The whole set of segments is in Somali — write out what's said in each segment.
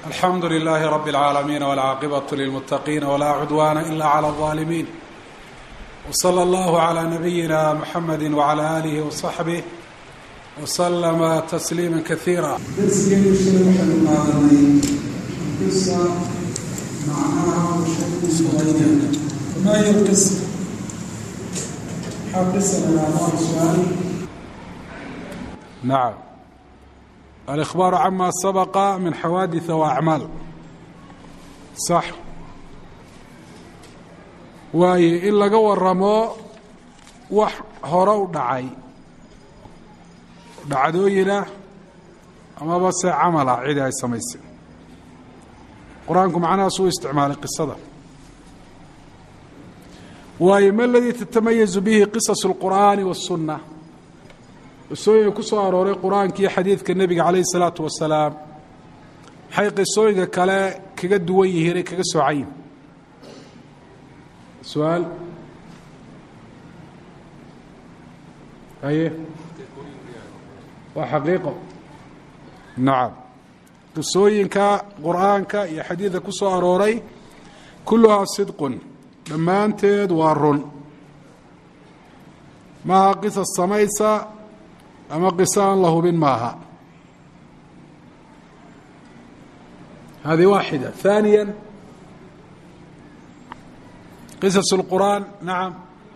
alxamdu lilaahi rabi اlcaalamiin wاlcaaqibatu lilmuttaqiina walaa cudwaana ila clى اlظaalimiin wslى allahu عlى nabiyina muxamedi wعlى alihi وصaxbih wslama tasliima kaiira darsigeenu shalay waxaynu qaadanay qisa macnaha ma hiy qisa maxaa qisa lahaa su-aal nacam alإkhbaaru cama sabaqa min xawaadiث وأcmaal sax waaye in laga waramo wax hore u dhacay dhacdooyina amaba se camala cidi ay samaysay qur-aanku macnahaas uu isticmaalay qisada waayo ma aladii tatamayazu bihi qisas اlqur'aani wالsunna qisooyinka ku soo arooray qur-aanka iyo xadiidka nebiga calayh الsalaatu wasalaam maxay qisooyinka kale kaga duwan yihiin ay kaga soocayin su-aal haye waa xaqiiqo nacam qisooyinka qur-aanka iyo xadiidka ku soo arooray kulluhaa sidqun dhammaanteed waa run maaha qisas samaysa ama qiso aan la hubin maaha hadi waaxida ثaaniya qisas اlqur'aan nacam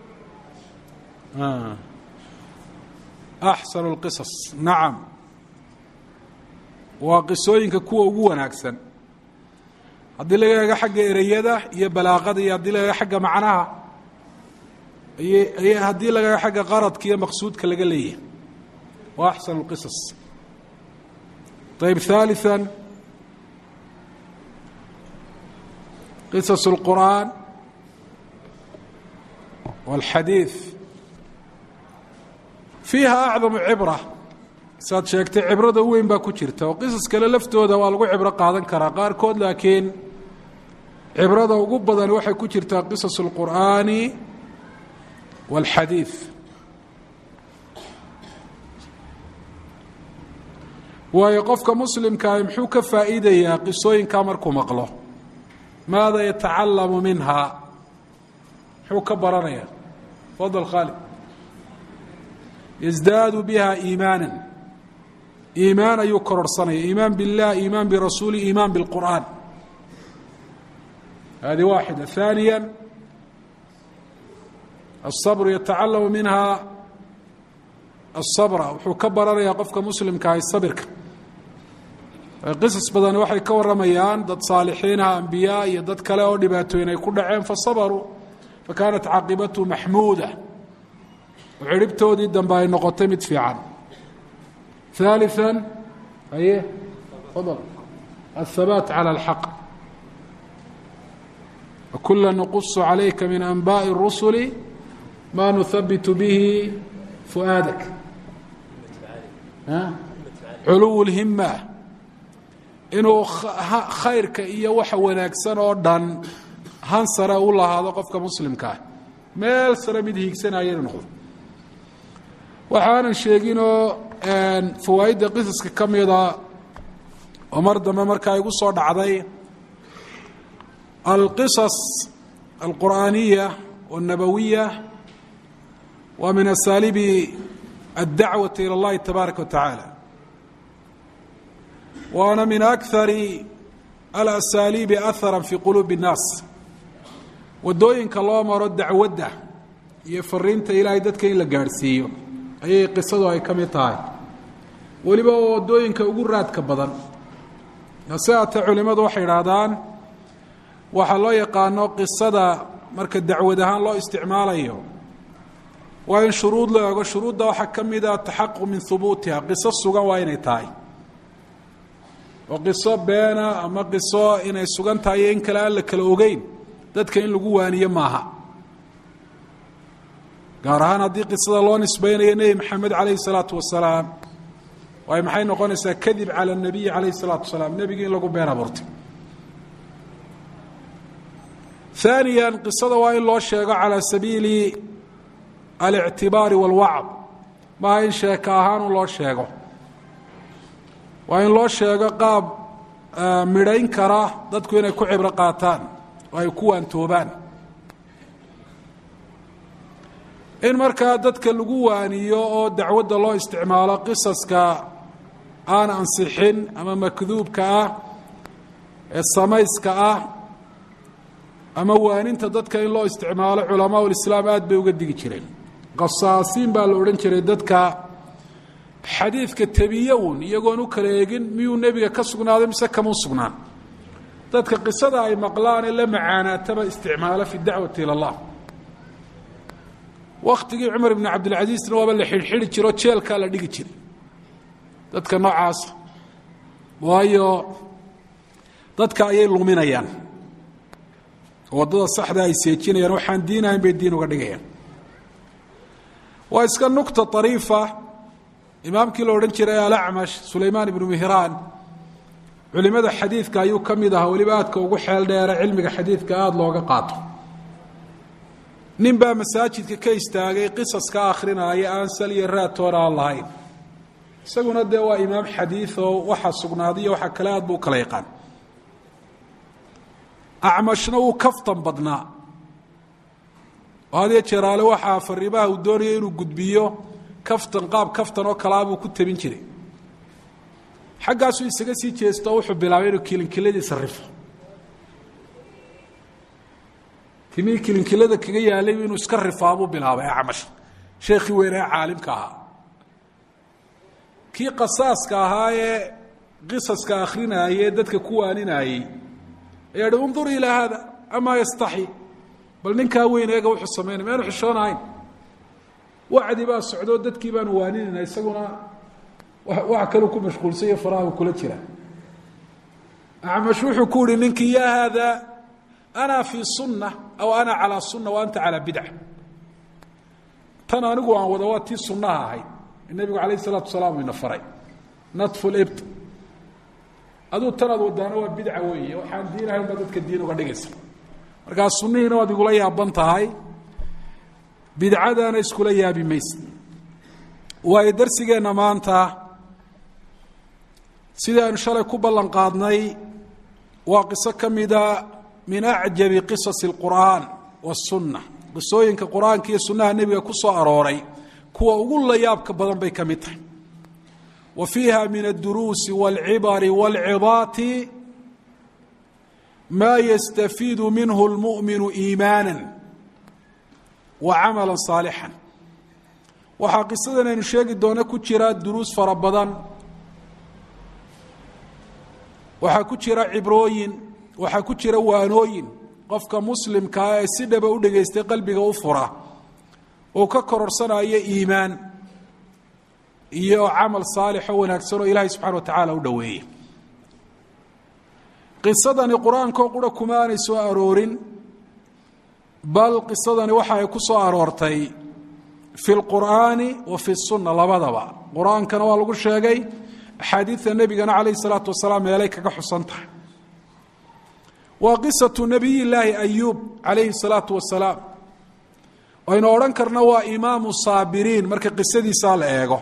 axsan اlqisas nacam waa qisooyinka kuwa ugu wanaagsan haddii laga eego xagga ereyada iyo balaaqada iyo haddii laga eego xagga macnaha iyo haddii laga eego xagga qaradka iyo maqsuudka laga leeyahay wa axsan اlqisas ayb ثaaliثa qisas اlqur'aan wاlxadiiث fiiha acdamu cibra saad sheegtay cibrada u weyn baa ku jirta oo qisas kale laftooda waa lagu cibro qaadan karaa qaarkood laakiin cibrada ugu badan waxay ku jirtaa qisas اlqur'aani wاlxadiiث waayo qofka muslimkaahi muxuu ka faa'iidayaa qisooyinkaa markuu maqlo maada yatacalamu minha muxuu ka baranaya fadl khaalid yasdaadu biha iimaana iimaan ayuu kororhsanaya iimaan biاllah iimaan birasuuli iimaan biاlqur'aan hadi waaxida ثaaniya الصabr yatacalamu minha الصabra wuxuu ka baranayaa qofka muslimkaahi sabirka qisas badan waxay ka warramayaan dad saalixiinaha ambiyaa iyo dad kale oo dhibaatooyin ay ku dhaceen fasabaruu fakaanat caaqibatu maxmuuda oo cirhibtoodii dambe ay noqotay mid fiican ثaaliثa aye fadl الhabaat calى اlxaq wakula nqusu calayka min anbaءi الrusuli ma nuhabitu bihi fu'aadak culuw اlhima inuu khayrka iyo waxa wanaagsan oo dhan han sare u lahaado qofka muslimkaa meel sare mid hiigsanaya inu noqdo waxaanan sheeginoo fawaa'idda qisaska ka mida oo mar dambe markaa igu soo dhacday alqisas alqur'aaniya والnabawiya waa min asaalibi aلdacwaةi ilى اllahi tabaaraka wa taعaalى waana min akari alasaaliibi ahara fi quluubi الnaas waddooyinka loo maro dacwadda iyo fariinta ilaahay dadka in la gaadhsiiyo ayay qisadu ay ka mid tahay weliba waddooyinka ugu raadka badan hase haatee culimmadu waxay idhaahdaan waxaa loo yaqaano qisada marka dacwad ahaan loo isticmaalayo waa in shuruud la ego shuruudda waxaa ka mida taxaquq min hubuutiha qiso sugan waa inay tahay oo qiso beena ama qiso inay sugan tahay iyo in kale aan la kala ogeyn dadka in lagu waaniyo maaha gaar ahaan haddii qisada loo nisbaynayo nebi maxamed calayhi الsalaatu wasalaam waay maxay noqonaysaa kadib calى الnabiyi calayhi الsalaatu wasalaam nebigi in lagu been abuurtay ثaaniya qisada waa in loo sheego calى sabiili alictibaari wاlwacd maaha in sheeka ahaan u loo sheego waa in loo sheego qaab midhayn kara dadku inay ku cibro qaataan oo ay ku waantoobaan in markaa dadka lagu waaniyo oo dacwadda loo isticmaalo qisaska aan ansixin ama makduubka ah ee samayska ah ama waaninta dadka in loo isticmaalo culamaa ulislaam aada bay uga digi jireen qasaasiin baa la odhan jiray dadka xadiidka tebiye un iyagoon u kala eegin miyuu nebiga ka sugnaaday mise kama sugnaan dadka qisada ay maqlaanee la macaanaataba isticmaalo fi dacwati ila allah waktigii cumar ibn cabdilcasiisna waaba la xidhxidhi jiro jeelkaa la dhigi jiray dadka noocaasa waayo dadka ayay luminayaan waddada saxda ay seejinayaan waxaan diinahayn bay diin uga dhigayaan waa iska nukta ariifa imaamkii la odhan jiray alacmash sulaymaan ibnu mihraan culimada xadiidka ayuu ka mid ahaa weliba aadka ugu xeel dheera cilmiga xadiidka aada looga qaato nin baa masaajidka ka istaagay qisaska akhrinaya aan sal iyo raatoona aan lahayn isaguna dee waa imaam xadiid oo waxa sugnaaday iyo waxa kale aad buu kala yaqaan acmashna wuu kaftan badnaa oo had iyo jeeraale waxaa fariimaha uu doonaya inuu gudbiyo kaftan qaab kaftan oo kalaa buu ku tabin jiray xaggaasuu isaga sii jeesto oo wuxuu bilaabay inuu kilinkiladiisa rifo timihii kilinkilada kaga yaalay inuu iska rifaabuu bilaabay acmash sheekhii weynee caalimka ahaa kii qasaaska ahaa ee qisaska akrinaayee dadka ku waaninayey ayaa hi undur ilaa haada amaa yastaxi bal ninkaa weyn eega wuxuu samaynay maanu xishoonahayn wacdi baa socdoo dadkii baanu waaninayna isaguna wax kaluu ku mashquulsanya faraha kula jira acmash wuxuu ku yihi ninkii yaa haada ana fii sunna aw ana calaa sunna wa anta calaa bidca tan anigu aan wada waa tii sunnaha ahayd nebigu calayh isalaatu wasalaam ina faray natfu libt aduu tanaad wadaana waa bidca weeye waxaan diinahayn baa dadka diin uga dhigaysa markaa sunnihiina waad igula yaaban tahay bidcadaana iskula yaabi mayse waayo darsigeenna maanta sidii aynu shalay ku ballan qaadnay waa qiso ka mida min acjabi qisasi اlqur'aan waالsunna qisooyinka qur-aanka iyo sunnaha nebiga ku soo arooray kuwa ugu layaabka badan bay ka mid tahay wa fiiha min الduruusi wاlcibari wاlcidaati ma yastafiidu minhu اlmuؤminu iimaana wa camala صaalixا waxaa qisadan aynu sheegi doona ku jira duruus fara badan waxaa ku jira cibrooyin waxaa ku jira waanooyin qofka muslimkaa ee si dhaba u dhegaystay qalbiga u fura oo ka kororsanayo iimaan iyo camal saalix oo wanaagsan oo ilaahay subxana wa tacaala u dhoweeye qisadani qur-aankoo qura kuma aanay soo aroorin bal qisadani waxa ay ku soo aroortay fi lqur'aani wa fi sunna labadaba qur-aankana waa lagu sheegay axaadiidta nebigana calayh isalaatu wasalaam meelay kaga xusan tahay waa qisatu nabiy llaahi ayuub calayhi salaatu wasalaam aynu odhan karna waa imaamu saabiriin marka qisadiisaa la eego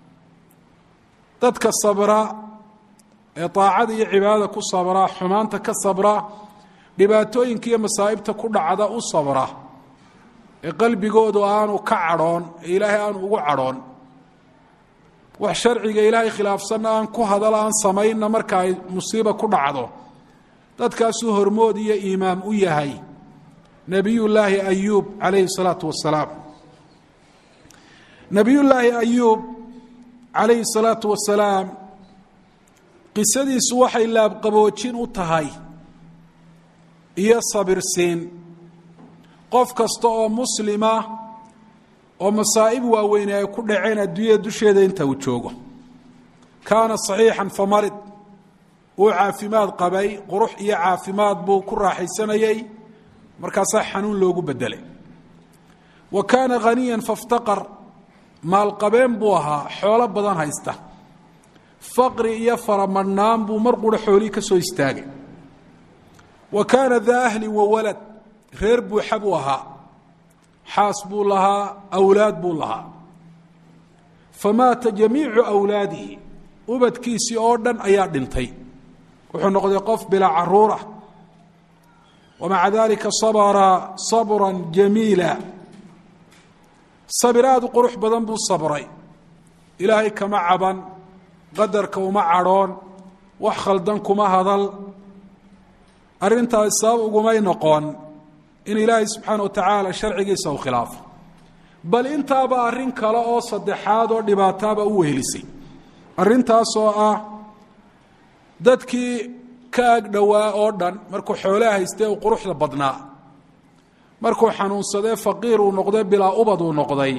dadka sabra ee daacada iyo cibaadada ku sabra xumaanta ka sabra dhibaatooyinka iyo masaa'ibta ku dhacda u sabra ee qalbigoodu aanu ka cadhoon ee ilaahay aanu ugu cadhoon wax sharciga ilaahay khilaafsanna aan ku hadal aan samaynna marka ay musiiba ku dhacdo dadkaasuu hormood iyo imaam u yahay nebiyullaahi ayuub calayhi salaatu wasalaam nebiyullaahi ayuub calayhi salaatu wasalaam qisadiisu waxay laabqaboojin u tahay iyo sabirsiin qof kasta oo muslima oo masaa'ib waaweyne ay ku dhaceen adduunyada dusheeda inta uu joogo kaana saxiixan famarid uu caafimaad qabay qurux iyo caafimaad buu ku raaxaysanayey markaasaa xanuun loogu bedelay wa kaana haniyan faftaqar maalqabeen buu ahaa xoolo badan haysta faqri iyo faramadhnaan buu mar qura xoolihii ka soo istaagay wa kaana daa ahlin wa walad reer buuxa buu ahaa xaas buu lahaa awlaad buu lahaa famaata jamiicu awlaadihi ubadkiisii oo dhan ayaa dhintay wuxuu noqday qof bilaa caruura wamaca dalika sabra sabra jamiila sabir aada u qurux badan buu sabray ilaahay kama caban qadarka uma cadhoon wax khaldan kuma hadal arrintaas sabab ugumay noqon in ilaahay subxaana wa tacaala sharcigiisa u khilaafo bal intaaba arrin kale oo saddexaad oo dhibaataaba u wehelisay arrintaasoo ah dadkii ka ag dhowaa oo dhan markuu xoolaha haystee uu quruxda badnaa markuu xanuunsadee faqiir uu noqday bilaa ubad uu noqday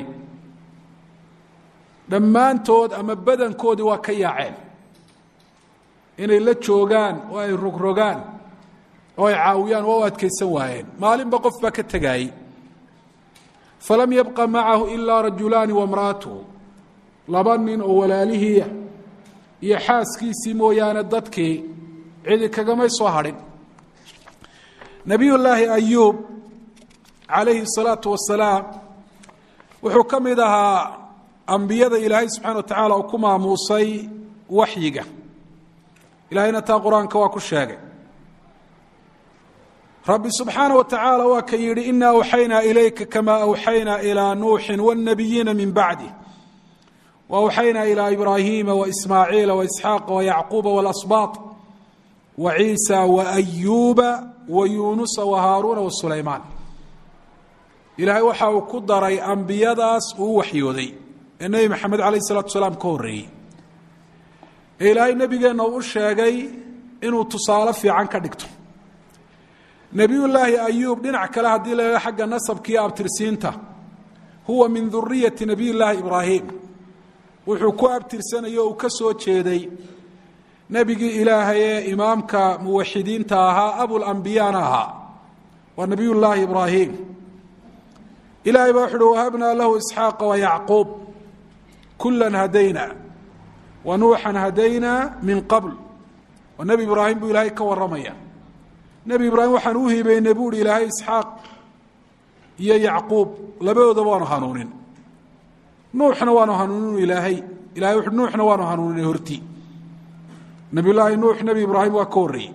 dhammaantood ama badankoodii waa ka yaaceen inay la joogaan oo ay rogrogaan oo ay caawiyaan waa u adkaysan waayeen maalinba qof baa ka tegaayey falam yabqa macahu ilaa rajulaani wamra'atuhu laba nin oo walaalihiia iyo xaaskiisii mooyaane dadkii cidi kagamay soo hadhin nebiyullaahi ayuub calayhi الsalaatu wasalaam wuxuu ka mid ahaa ambiyada ilaahay subxana wa tacaala uu ku maamuusay waxyiga ilaahayna taa qur-aanka waa ku sheegay rabbi subxaana wa tacaala waa ka yidhi ina awxaynaa ilayka kama awxaynaa ilaa nuuxin wاlnabiyiina min bacdi waawxaynaa ilaa ibraahiima waismaaciila waisxaaqa wayacquuba walasbaaط waciisa waayuuba wayuunusa wahaaruuna wasulaymaan ilaahay waxa uu ku daray ambiyadaas uu waxyooday ee nebi maxamed calayh isalatu salaam ka horreeyey ee ilaahay nebigeenna uu u sheegay inuu tusaale fiican ka dhigto nebiyullaahi ayuub dhinac kale haddii la eego xagga nasabkiiyo abtirsiinta huwa min duriyati nebiy llaahi ibraahim wuxuu ku abtirsanayo uu ka soo jeeday nebigii ilaahay ee imaamka muwaxidiinta ahaa abulambiyaana ahaa waa nebiy llaahi ibraahim ilahay baa wuxu uhi wahabnaa lahu isxaaqa wayacquub kula hadayna wa nuuxan hadayna min qabl waa nebi ibraahim buu ilaahay ka warramaya nebi ibraahim waxaan u hibeynay bu uhi ilaahay isxaaq iyo yacquub labadoodaba waanu hanuunin nuuxna waanu hanuuninu ilaahay ilahay wuxu nuuxna waanu hanuuninay horti nebiy llaahi nuux nebi ibraahim waa ka horreeyey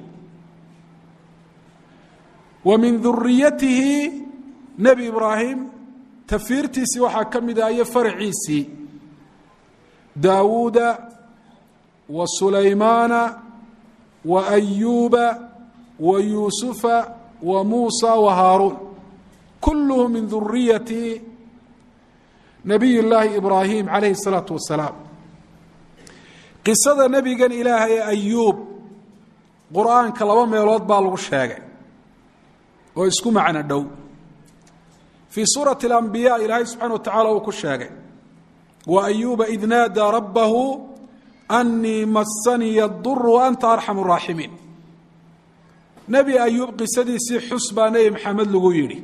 wa min duriyatihi nebi ibraahim tafiirtiisii waxaa ka mid ah iyo faraciisii daawuuda wa sulaymaana wa ayuuba wa yuusufa wa muusa wa haaruun kulluhu min duriyati nabiy llaahi ibraahim calayhi الsalaatu wasalaam qisada nebigan ilaahay ee ayuub qur-aanka laba meelood baa lagu sheegay oo isku macno dhow fii suurati اlambiya ilaahay subxana wa tacala uu ku sheegay wa ayuuba id naadaa rabbahu anii masaniya اdur waanta arxam الraaximiin nebi ayuub qisadiisii xus baa nebi maxamed lagu yidhi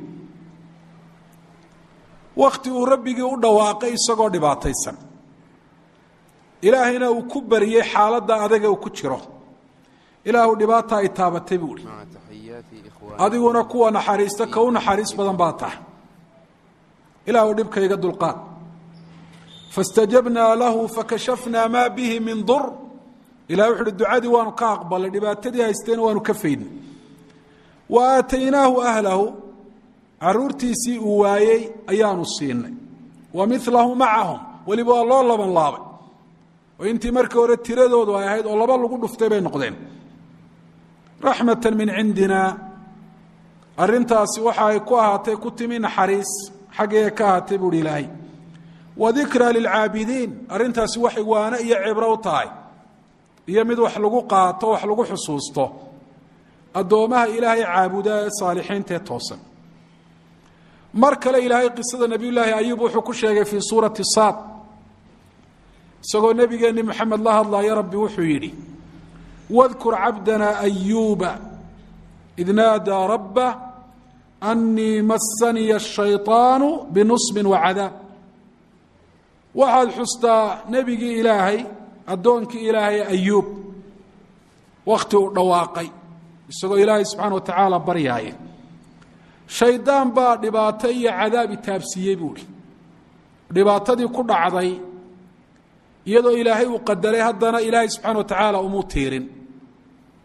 wakti uu rabbigii u dhawaaqay isagoo dhibaataysan ilaahayna uu ku bariyey xaaladda adaga uu ku jiro ilaahu dhibaata ay taabatay buu ihi adiguna kuwa naxariista ka u naxariis badan baa tahay ilaahu dhibkayga dulqaad faاstajabnaa lahu fakashafnaa maa bihi min dur ilah wuxu uhi ducadii waanu ka aqbalay dhibaatadii haysteena waanu ka faydnay wa aataynaahu ahlahu caruurtiisii uu waayey ayaanu siinay wa milahu macahum weliba waa loo laban laabay oo intii markii hore tiradoodu ay ahayd oo laba lagu dhuftay bay noqdeen raxmata min cindina arintaasi waxa ay ku ahaatay ku timi naxariis xaggee ka ahaatay buuhi ilaahay wa dikra lilcaabidiin arrintaasi waxay waano iyo cibro u tahay iyo mid wax lagu qaato wax lagu xusuusto addoommaha ilaahay caabuda ee saalixiinta ee toosan mar kale ilaahay qisada nebiy llaahi ayuub wuxuu ku sheegay fii suurati saad isagoo nebigeenni moxamed la hadlaya rabbi wuxuu yidhi wadkur cabdana ayuuba id naadaa rabba anii masaniya ashayطaanu binusbin wacadaab waxaad xustaa nebigii ilaahay addoonkii ilaahay ayuub wakhti uu dhawaaqay isagoo ilaahay subxaana wa tacaala baryaaya shaydaan baa dhibaato iyo cadaab itaabsiiyey buuhi dhibaatadii ku dhacday iyadoo ilaahay uu qadaray haddana ilaahay subxaana wa tacaala umuu tiirin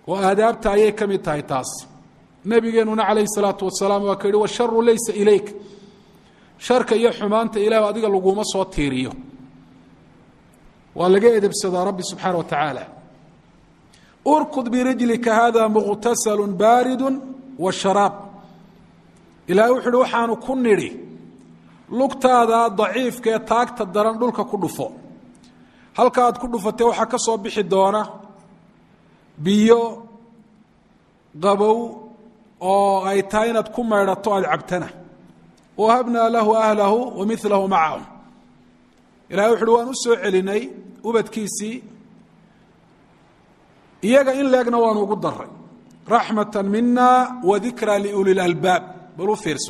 oo aadaabta ayay ka mid tahay taas nebigeenuna calayhi salaatu wasalaam waa ka yihi washaru laysa ilayk sharka iyo xumaanta ilah adiga laguma soo tiiriyo waa laga edebsadaa rabbi subxaana wa tacaala urkud birijlika hada muqtasalu baaridu wa sharaab ilahay wuxu uhi waxaanu ku nidhi lugtaada daciifka ee taagta daran dhulka ku dhufo halka aad ku dhufatee waxaa ka soo bixi doona biyo qabow oo ay tahay inaad ku maydhato aada cabtana wahabnaa lahu ahlahu wa milahu macahum ilahay wuxu uhi waan u soo celinay ubadkiisii iyaga in leegna waanu ugu daray raxmata mina wa dikra liuli lalbaab bal u fiirso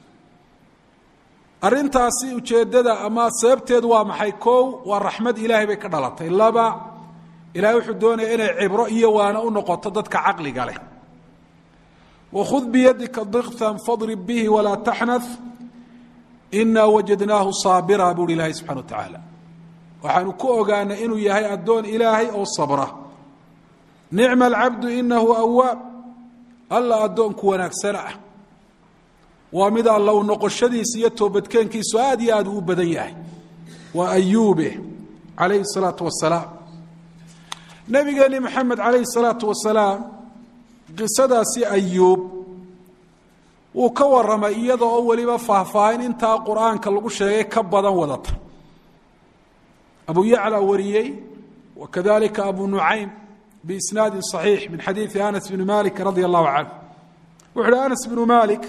arrintaasi ujeeddada ama sababteedu waa maxay kow waa raxmad ilaahay bay ka dhalatay laba ilahay wuxuu doonaya inay cibro iyo waana u noqoto dadka caqliga leh wakhud biyadika diktan fadrib bihi walaa taxnath inaa wajadnaahu saabira buuhi ilaahay subxana wa tacaala waxaanu ku ogaanay inuu yahay addoon ilaahay oo sabra nicma alcabdu inahu awaab alla addoonku wanaagsana ah waa mid alla u noqoshadiisa iyo toobadkeenkiisu aad iyo aad uu badan yahay waa ayuube calayhi salaatu wasalaam nabigeeni maxamed calayhi salaatu wasalaam qisadaasi ayuub wuu ka waramay iyada oo weliba faahfaahin intaa qur-aanka lagu sheegay ka badan wadata abu yacla wariyey wa kadalika abu nucaym biisnaadi صaxiix min xadiidi anas bni malik radia allahu canh wuxu uhi anas bnu malik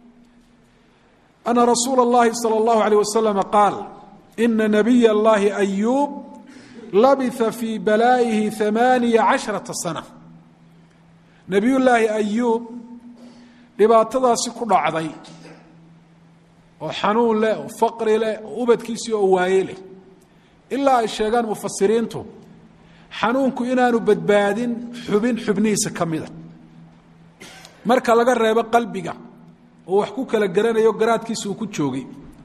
ana rasuula اllahi salى اllahu alيyh waslama qaal ina nabiy اllahi ayuub labisa fii balaa'ihi ثamaaniya caشharaةa sana nebiy llaahi ayuub dhibaatadaasi ku dhacday oo xanuun leh oo faqri leh oo ubadkiisii oo waaye leh ilaa ay sheegaan mufasiriintu xanuunku inaanu badbaadin xubin xubnihiisa ka mida marka laga reebo qalbiga oo wax ku kala garanayo garaadkiisa uu ku joogay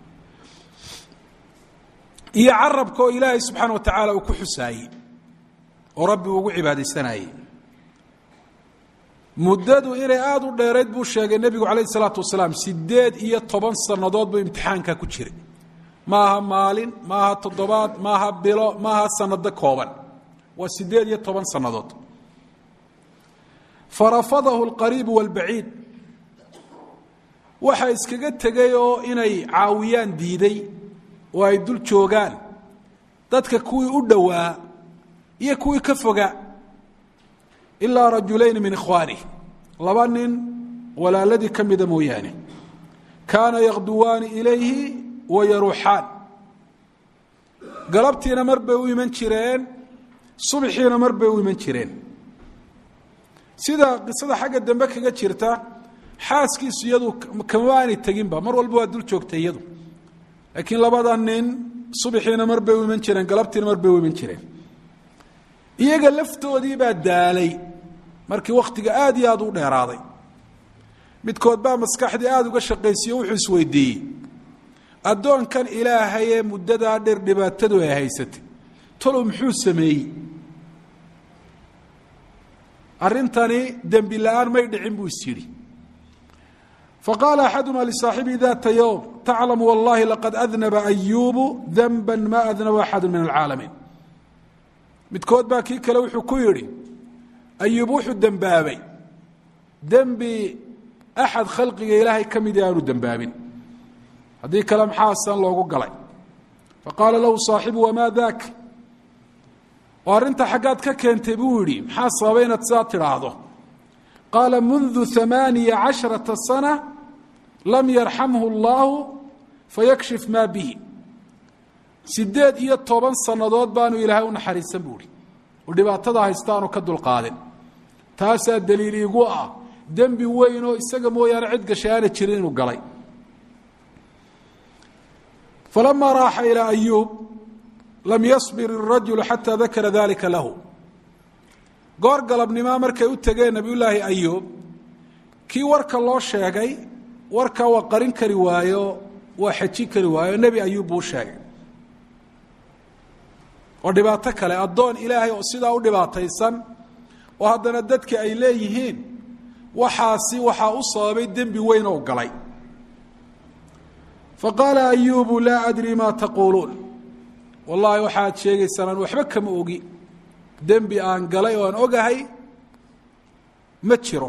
iyo carabka oo ilaahay subxaana wa tacaala uu ku xusaayey oo rabbi uu ugu cibaadaysanayey muddadu inay aada u dheerayd buu sheegay nebigu calayhi salaatu wasalaam sideed iyo toban sannadood buu imtixaanka ku jiray maaha maalin maaha toddobaad maaha bilo maaha sanado kooban waa sideed iyo toban sannadood farafadahu alqariibu waalbaciid waxa iskaga tegay oo inay caawiyaan diiday oo ay dul joogaan dadka kuwii u dhowaa iyo kuwii ka fogaa ilaa rajulayni min ikhwaanih laba nin walaaladii ka mida mooyaane kaana yakduwaani ilayhi wa yaruuxaan galabtiina mar bay u iman jireen subxiina mar bay u iman jireen sida qisada xagga dambe kaga jirta xaaskiisu iyadu kama aanay teginba mar walba waa dul joogtay iyadu laakiin labada nin subxiina mar bay u iman jireen galabtiina mar bay u iman jireen iyaga laftoodii baa daalay markii wakhtiga aad iyo aad u dheeraaday midkood baa maskaxdii aada uga shaqaysiyo wuxuu isweydiiyey addoonkan ilaahayee muddadaa dheer dhibaatadu ay haysatay talow muxuu sameeyey arrintani dembi la-aan may dhicin buu is yidhi faqaala axaduma lisaaxibihi data yowm taclamu wallahi laqad adnaba ayuubu danba ma adnaba axadu min alcaalamiin midkood baa kii kale wuxuu ku yidhi ayuub wuxuu dembaabay dembi axad khalqiga ilaahay ka midi aanu dembaabin haddii kale maxaasan loogu galay faqaala lahu saaxibu wamaa daak oo arrinta xaggaad ka keentay buu yidhi maxaa sababay inaad sidaa tidhaahdo qaala mundu amaaniya casharata sana lam yarxamhu اllahu fayakshif maa bihi sideed iyo toban sannadood baanu ilaahay u naxariisan buuhi oo dhibaatada haystaanu ka dulqaadin taasaa daliil iigu ah dembi weyn oo isaga mooyaane cid gashay aana jirin inuu galay falamaa raaxa ilaa ayuub lam yasbir irajulu xataa dakara dalika lahu goor galabnimaa markay u tegeen nabiyullaahi ayuub kii warka loo sheegay warkaa waa qarin kari waayo waa xejin kari waayo nebi ayuub buu sheegay oo dhibaato kale addoon ilaahay oo sidaa u dhibaataysan oo haddana dadka ay leeyihiin waxaasi waxaa u sababay dembi weyn oo galay faqaala ayubu laa adri maa taquuluun wallaahi waxaad sheegaysaan aan waxba kama ogi dembi aan galay oo aan ogahay ma jiro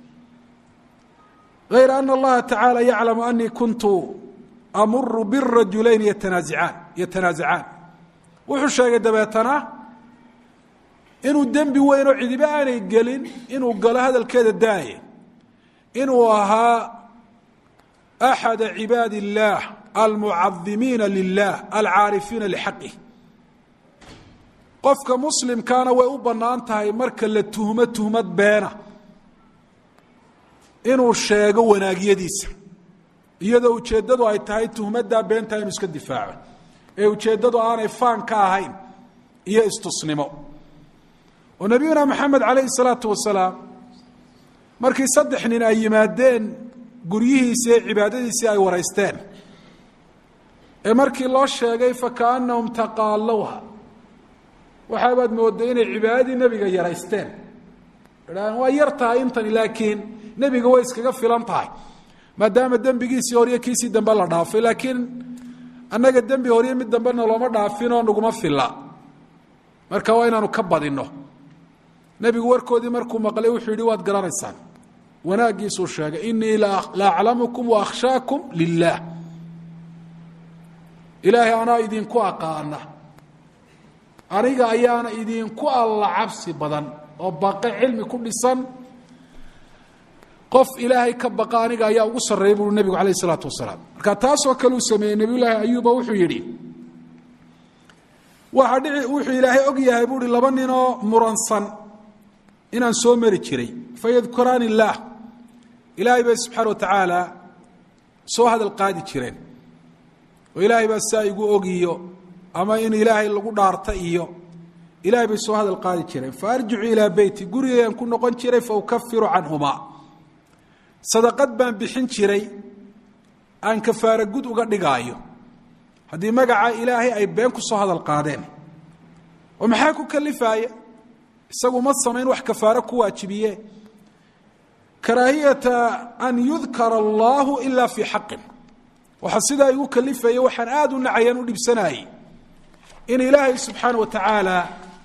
غayra ana اllaha taعaalى yaclamu anii kuntu amuru birajulayn yatanaasicaan yatanaasacaan wuxuu sheegay dabeetana inuu dembi weyn oo cidiba aanay gelin inuu galo hadalkeeda daaye inuu ahaa axada cibaadi اllah almucadimiina lilah alcaarifiina lxaqih qofka muslimkaana way u bannaan tahay marka la tuhmo tuhmad beena inuu sheego wanaagyadiisa iyadoo ujeeddadu ay tahay tuhmaddaa beentaa inuu iska difaaco ee ujeeddadu aanay faan ka ahayn iyo istusnimo oo nebiyuna maxamed calayhi salaatu wasalaam markii saddex nin ay yimaadeen guryihiisii ee cibaadadiisii ay waraysteen ee markii loo sheegay fakaannahum taqaalowha waxaabaad moodday inay cibaadadii nebiga yaraysteen idhahdeen waa yar tahay intani laakiin nebiga way iskaga filan tahay maadaama dembigiisii horiyo kiisii dambe la dhaafay laakiin annaga dembi horiyo mid dambena looma dhaafinoo naguma filla marka waa inaanu ka badinno nebigu warkoodii markuu maqlay wuxuu yidhi waad garanaysaan wanaaggiisuu sheegay inii la aclamukum wa akhshaakum lilaah ilaahay anaa idinku aqaana aniga ayaana idinku alla cabsi badan oo baqe cilmi ku dhisan qof ilaahay ka baqa aniga ayaa ugu sarreeya buui nebigu alayh isalaatu wasalaam marka taasoo kale uu sameeyey nebiyullaahi ayuuba wuxuu yidhi waxa dhici wuxuu ilaahay og yahay buuhi laba ninoo muransan inaan soo mari jiray fayadkuraani illaah ilaahay bay subxaana wa tacaala soo hadal qaadi jireen oo ilaahay baa saa igu ogiyo ama in ilaahay lagu dhaarta iyo ilaahay bay soo hadal qaadi jireen fa arjicu ilaa beyti gurigayaan ku noqon jiray fa ukafiru canhumaa sadaqad baan bixin jiray aan kafaara gud uga dhigaayo haddii magaca ilaahay ay been ku soo hadal qaadeen oo maxaa ku kalifaaya isagu ma samayn wax kafaaro ku waajibiye karaahiyata an yudkara allahu ila fii xaqin waxaa sidaa igu kalifaya waxaan aada u nacayaan u dhibsanayey in ilaahay subxaana wa tacaala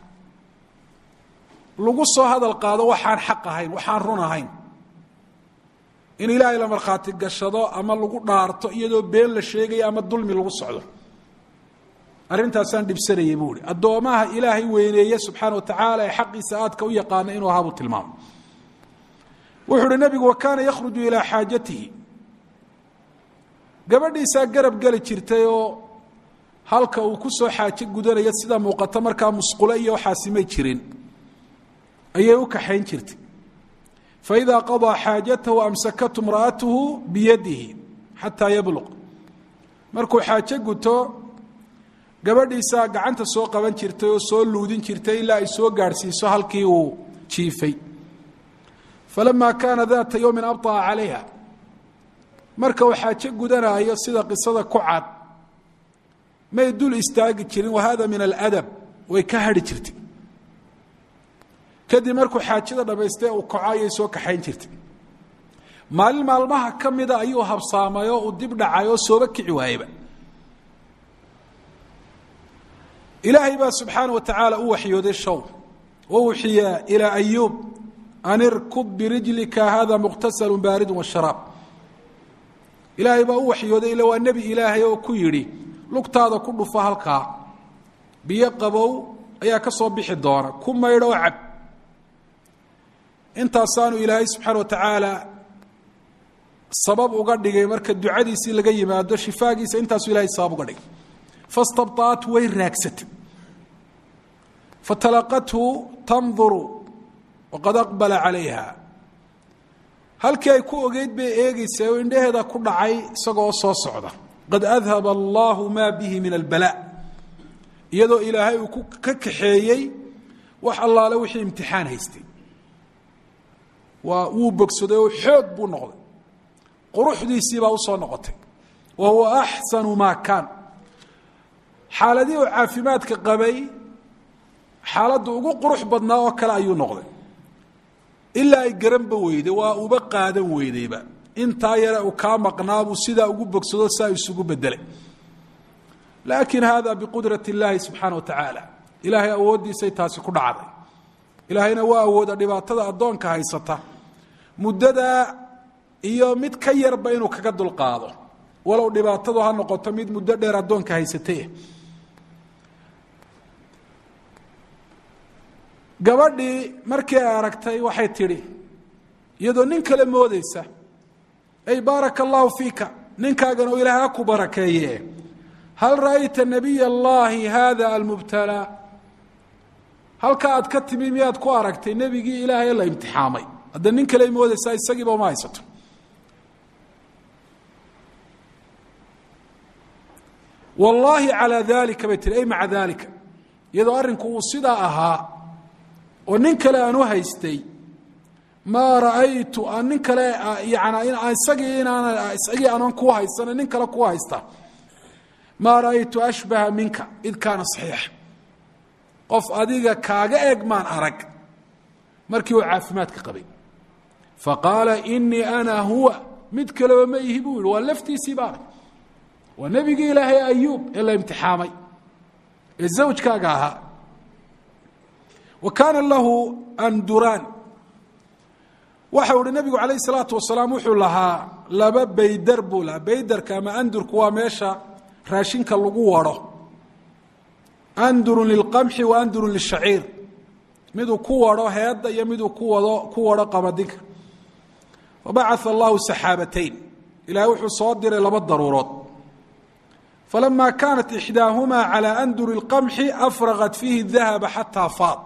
lagu soo hadal qaado waxaan xaq ahayn waxaan run ahayn in ilaahay la markhaati gashado ama lagu dhaarto iyadoo been la sheegayo ama dulmi lagu socdo arrintaasaan dhibsanayay buu ihi addoomaha ilaahay weyneeye subxaana wa tacaala ee xaqiisa aadka u yaqaana inuu ahaa buu tilmaamo wuxuu uhi nebigu wa kaana yakhruju ilaa xaajatihi gabadhiisaa garab geli jirtay oo halka uu ku soo xaajo gudanaya sida muuqata markaa musqulo iyo waxaasi may jirin ayay u kaxayn jirtay faidaa qadaa xaajatahu amsakatu imra'atuhu biyadihi xataa yabluq markuu xaajo guto gabadhiisaa gacanta soo qaban jirtay oo soo luudin jirtay ilaa ay soo gaadhsiiso halkii uu jiifay falamaa kaana daata yowmin abطa'a calayha marka uu xaajo gudanaayo sida qisada ku cad may dul istaagi jirin wahada min aladab way ka hadhi jirtay kadib markuu xaajada dhammaystay uu kaco ayay soo kaxayn jirtay maalin maalmaha ka mida ayuu habsaamay oo uu dib dhacay oo sooba kici waayeba ilaahay baa subxaana wa tacaala u waxyooday show wauxiya ilaa ayuub an irkub birijlika hada muqtasalu baaridu washaraab ilaahay baa u waxyooday ila waa nebi ilaahay oo ku yidhi lugtaada ku dhufa halkaa biyo qabow ayaa ka soo bixi doona ku maydho oo cab intaasaanu ilaahay subxaana wa tacaala sabab uga dhigay marka ducadiisii laga yimaado shifaagiisa intaasuu ilahay sabab uga dhigay fastabطaat way raagsatay fatalaqathu tanduru waqad aqbala calayha halkii ay ku ogeyd bay eegeysay oo indhaheeda ku dhacay isagoo soo socda qad adhaba allahu ma bihi min albala iyadoo ilaahay uu ku ka kaxeeyey wax allaale wixii imtixaan haystay waa wuu bogsaday oo xoog buu noqday quruxdiisii baa usoo noqotay wa huwa axsanu maa kaan xaaladii uu caafimaadka qabay xaaladda ugu qurux badnaa oo kale ayuu noqday ilaa ay garanba weyday waa uba qaadan weydayba intaa yare uu kaa maqnaabuu sidaa ugu bogsado saa isugu bedelay laakin hada biqudrat اllahi subxaana wa tacaala ilaahay awooddiisay taasi ku dhacday ilaahayna waa awooda dhibaatada addoonka haysata muddadaa iyo mid ka yarba inuu kaga dulqaado walow dhibaatadu ha noqoto mid muddo dheer addoonka haysatay gabadhii markii ay aragtay waxay tidhi iyadoo nin kale moodeysa ay baaraka allahu fiika ninkaagana oo ilaah ha ku barakeeye hal ra'ayta nabiy allahi hada almubtalaa halka aad ka timi miyaad ku aragtay nebigii ilaahay la imtixaamay hadda nin kale moodeysaa isagiiba uma haysato wallaahi calaa dalika bay tihi ay maca dalika iyadoo arrinku uu sidaa ahaa oo nin kale aan u haystay maa ra'aytu aan nin kale yani isagii inaan isagii aanan ku haysana nin kale ku haysta maa ra'aytu ashbaha minka id kaana saxiixa qof adiga kaaga eeg maan arag markii uu caafimaadka qabay faqaala inii ana huwa mid kaleba ma ihi buu yihi waa laftiisii baana waa nebigii ilaahay ayuub ee la imtixaamay ee zawjkaaga ahaa wa kaana lahu anduraan waxau ihi nebigu calayh salaatu wasalaam wuxuu lahaa laba baydar buu lahaa baydarka ama andurku waa meesha raashinka lagu waro andurun lilqamxi wa andurun lishaciir miduu ku waro heedda iyo miduu ku wado ku waro qabadinka fabacaa allahu saxaabatayn ilahay wuxuu soo diray laba daruurood falama kaanat ixdaahumaa calى anduri اlqamxi afraqat fiihi dahaba xataa faad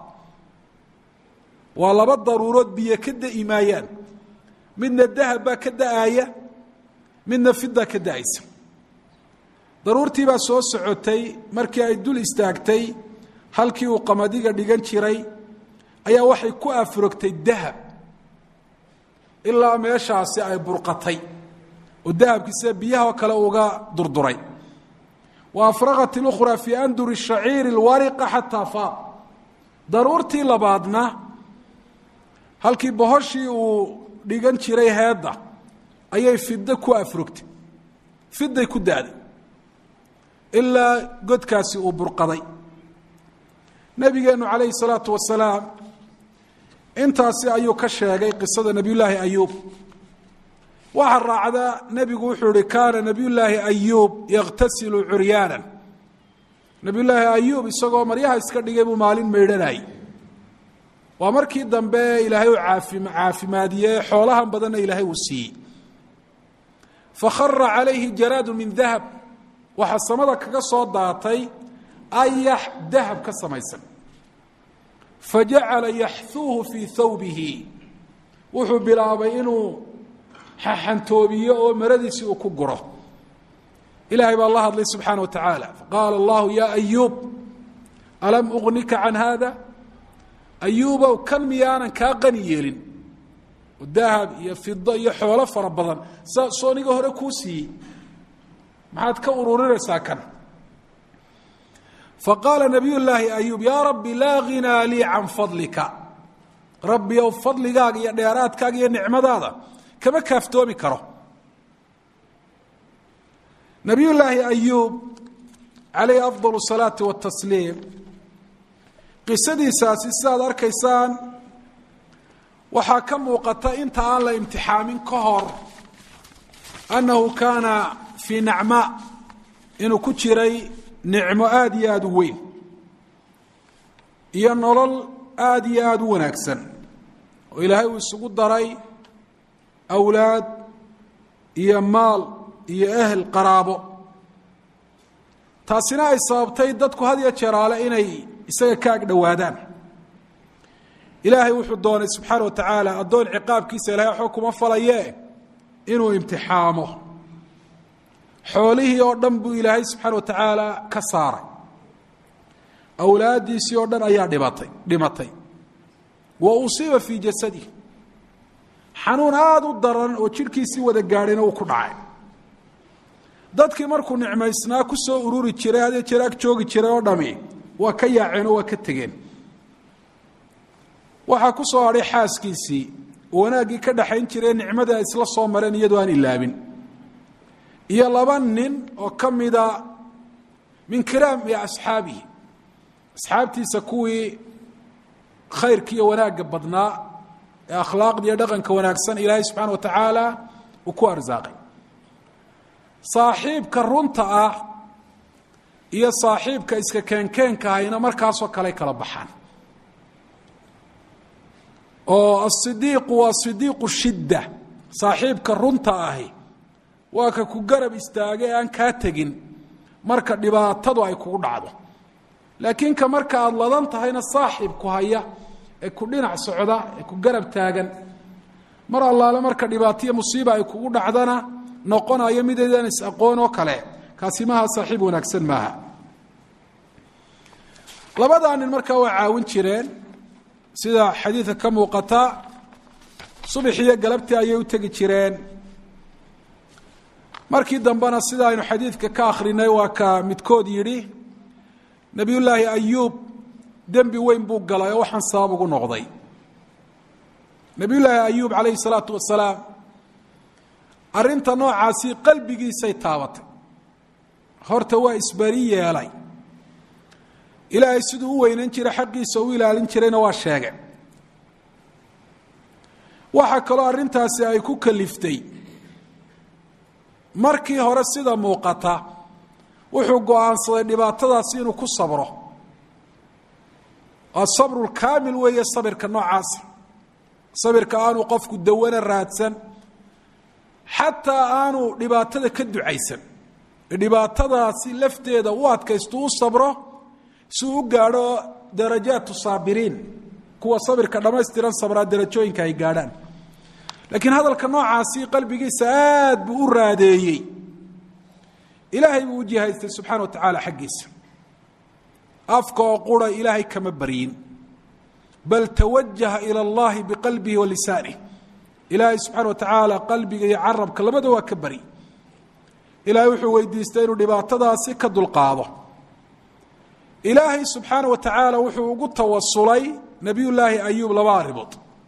waa laba daruurood biyo ka da'i maayaan midna dahab baa ka da'aaya midna fida ka da'aysa daruurtii baa soo socotay markii ay dul istaagtay halkii uu qamadiga dhigan jiray ayaa waxay ku afrogtay dahab ilaa meeshaasi ay burqatay oo dahabkii sida biyahoo kale uga durduray wa afraqat اlukhraa fii anduri shaciiri اlwariqa xataa faad daruurtii labaadna halkii bohoshii uu dhigan jiray heedda ayay fido ku afrogtay fiday ku da'day ilaa godkaasi uu burqaday nabigeenu calayhi الsalaatu wasalaam intaasi ayuu ka sheegay qisada nebiy llaahi ayuub waxaa raacda nebigu wuxuu ihi kaana nebiy llaahi ayuub yakhtasilu curyaana nebiy llaahi ayuub isagoo maryaha iska dhigay buu maalin maydhanayay waa markii dambe ilaahay uu caafi caafimaadiyey xoolahan badanna ilaahay uu siiyey fakhara calayhi jaraadu min dahab waxaa samada kaga soo daatay ayax dahab ka samaysan fajacala yaxuuhu fii thawbihi wuxuu bilaabay inuu xaxantoobiyo oo maradiisii uu ku guro ilahay baa la hadlay subxaana wa tacaala faqaala allahu ya ayuub alam ugnika can hada ayuubow kan miyaanan kaa qani yeelin oo dahab iyo fido iyo xoolo fara badan saa sooniga hore kuu siiyey maxaad ka ururinaysaa kan faqaala nabiy llaahi ayuub yaa rabbi laa ghinaa lii can fadlika rabbi ow fadligaaga iyo dheeraadkaaga iyo nicmadaada kama kaaftoomi karo nabiy llaahi ayuub calayhi afdal الsalaati watasliim qisadiisaasi sidaad arkaysaan waxaa ka muuqata inta aan la imtixaamin ka hor annahu kaana fii nacmaa inuu ku jiray nicmo aada iyo aada u weyn iyo nolol aada iyo aada u wanaagsan oo ilaahay uu isugu daray awlaad iyo maal iyo ehel qaraabo taasina ay sababtay dadku had iyo jeeraale inay isaga ka ag dhowaadaan ilaahay wuxuu doonay subxaana wa tacaala addoon ciqaabkiisa ilahay waxba kuma falaye inuu imtixaamo xoolihii oo dhan buu ilaahay subxaana wa tacaala ka saaray awlaaddiisii oo dhan ayaa dhibatay dhimatay wa usiiba fii jasadihi xanuun aada u daran oo jidhkiisii wada gaadhayna uu ku dhacay dadkii markuu nicmaysnaa ku soo ururi jiray hadee jeer ag joogi jiray oo dhami waa ka yaaceen oo waa ka tegeen waxaa ku soo hadhay xaaskiisii wanaaggii ka dhaxayn jiree nicmada ay isla soo mareen iyadoo aan ilaabin iyo laba nin oo ka mida min kiraami asxaabihi asxaabtiisa kuwii khayrka iyo wanaagga badnaa ee akhlaaqda iyo dhaqanka wanaagsan ilaahay subxaana wa tacaala uu ku arsaaqay saaxiibka runta ah iyo saaxiibka iska keenkeenka ahayna markaasoo kale kala baxaan oo asidiiqu waa sidiiqu shidda saaxiibka runta ahi waa ka ku garab istaaga ee aan kaa tegin marka dhibaatadu ay kugu dhacdo laakiin ka marka aada ladan tahayna saaxiibku haya ee ku dhinac socda ee ku garab taagan mar allaale marka dhibaataiyo musiiba ay kugu dhacdana noqonayo midaydaan is-aqoon oo kale kaasi maaha saaxiib wanaagsan maaha labadaa nin markaa waa caawin jireen sida xadiidka ka muuqata subax iyo galabtii ayay u tegi jireen markii dambena sida aynu xadiidka ka akhrinay waa ka midkood yidhi nebiyullaahi ayuub dembi weyn buu galay oo waxaan sabab ugu noqday nebiyullaahi ayuub calayhi salaatu wasalaam arrinta noocaasi qalbigiisay taabatay horta waa isbari yeelay ilaahay siduu u weynan jiray xaqiisa u ilaalin jirayna waa sheegay waxaa kaloo arrintaasi ay ku kaliftay markii hore sida muuqata wuxuu go-aansaday dhibaatadaasi inuu ku sabro asabru lkaamil weeye sabirka noocaasa sabirka aanu qofku dawana raadsan xataa aanu dhibaatada ka ducaysan dhibaatadaasi lafteeda u adkaysto u sabro si uu u gaadho darajaatu saabiriin kuwa sabirka dhammaystiran sabraa darajooyinka ay gaadhaan laakiin hadalka noocaasi qalbigiisa aad buu u raadeeyey ilaahay buu u jihaystay subxana wa tacaala xaggiisa afka oo qura ilaahay kama baryin bal tawajaha ila allahi biqalbihi wa lisaanih ilaahay subxaana wa tacaala qalbiga iyo carabka labada waa ka bari ilaahay wuxuu weydiistay inuu dhibaatadaasi ka dulqaado ilaahay subxaana wa tacaala wuxuu ugu tawasulay nabiy llaahi ayuub laba arrimood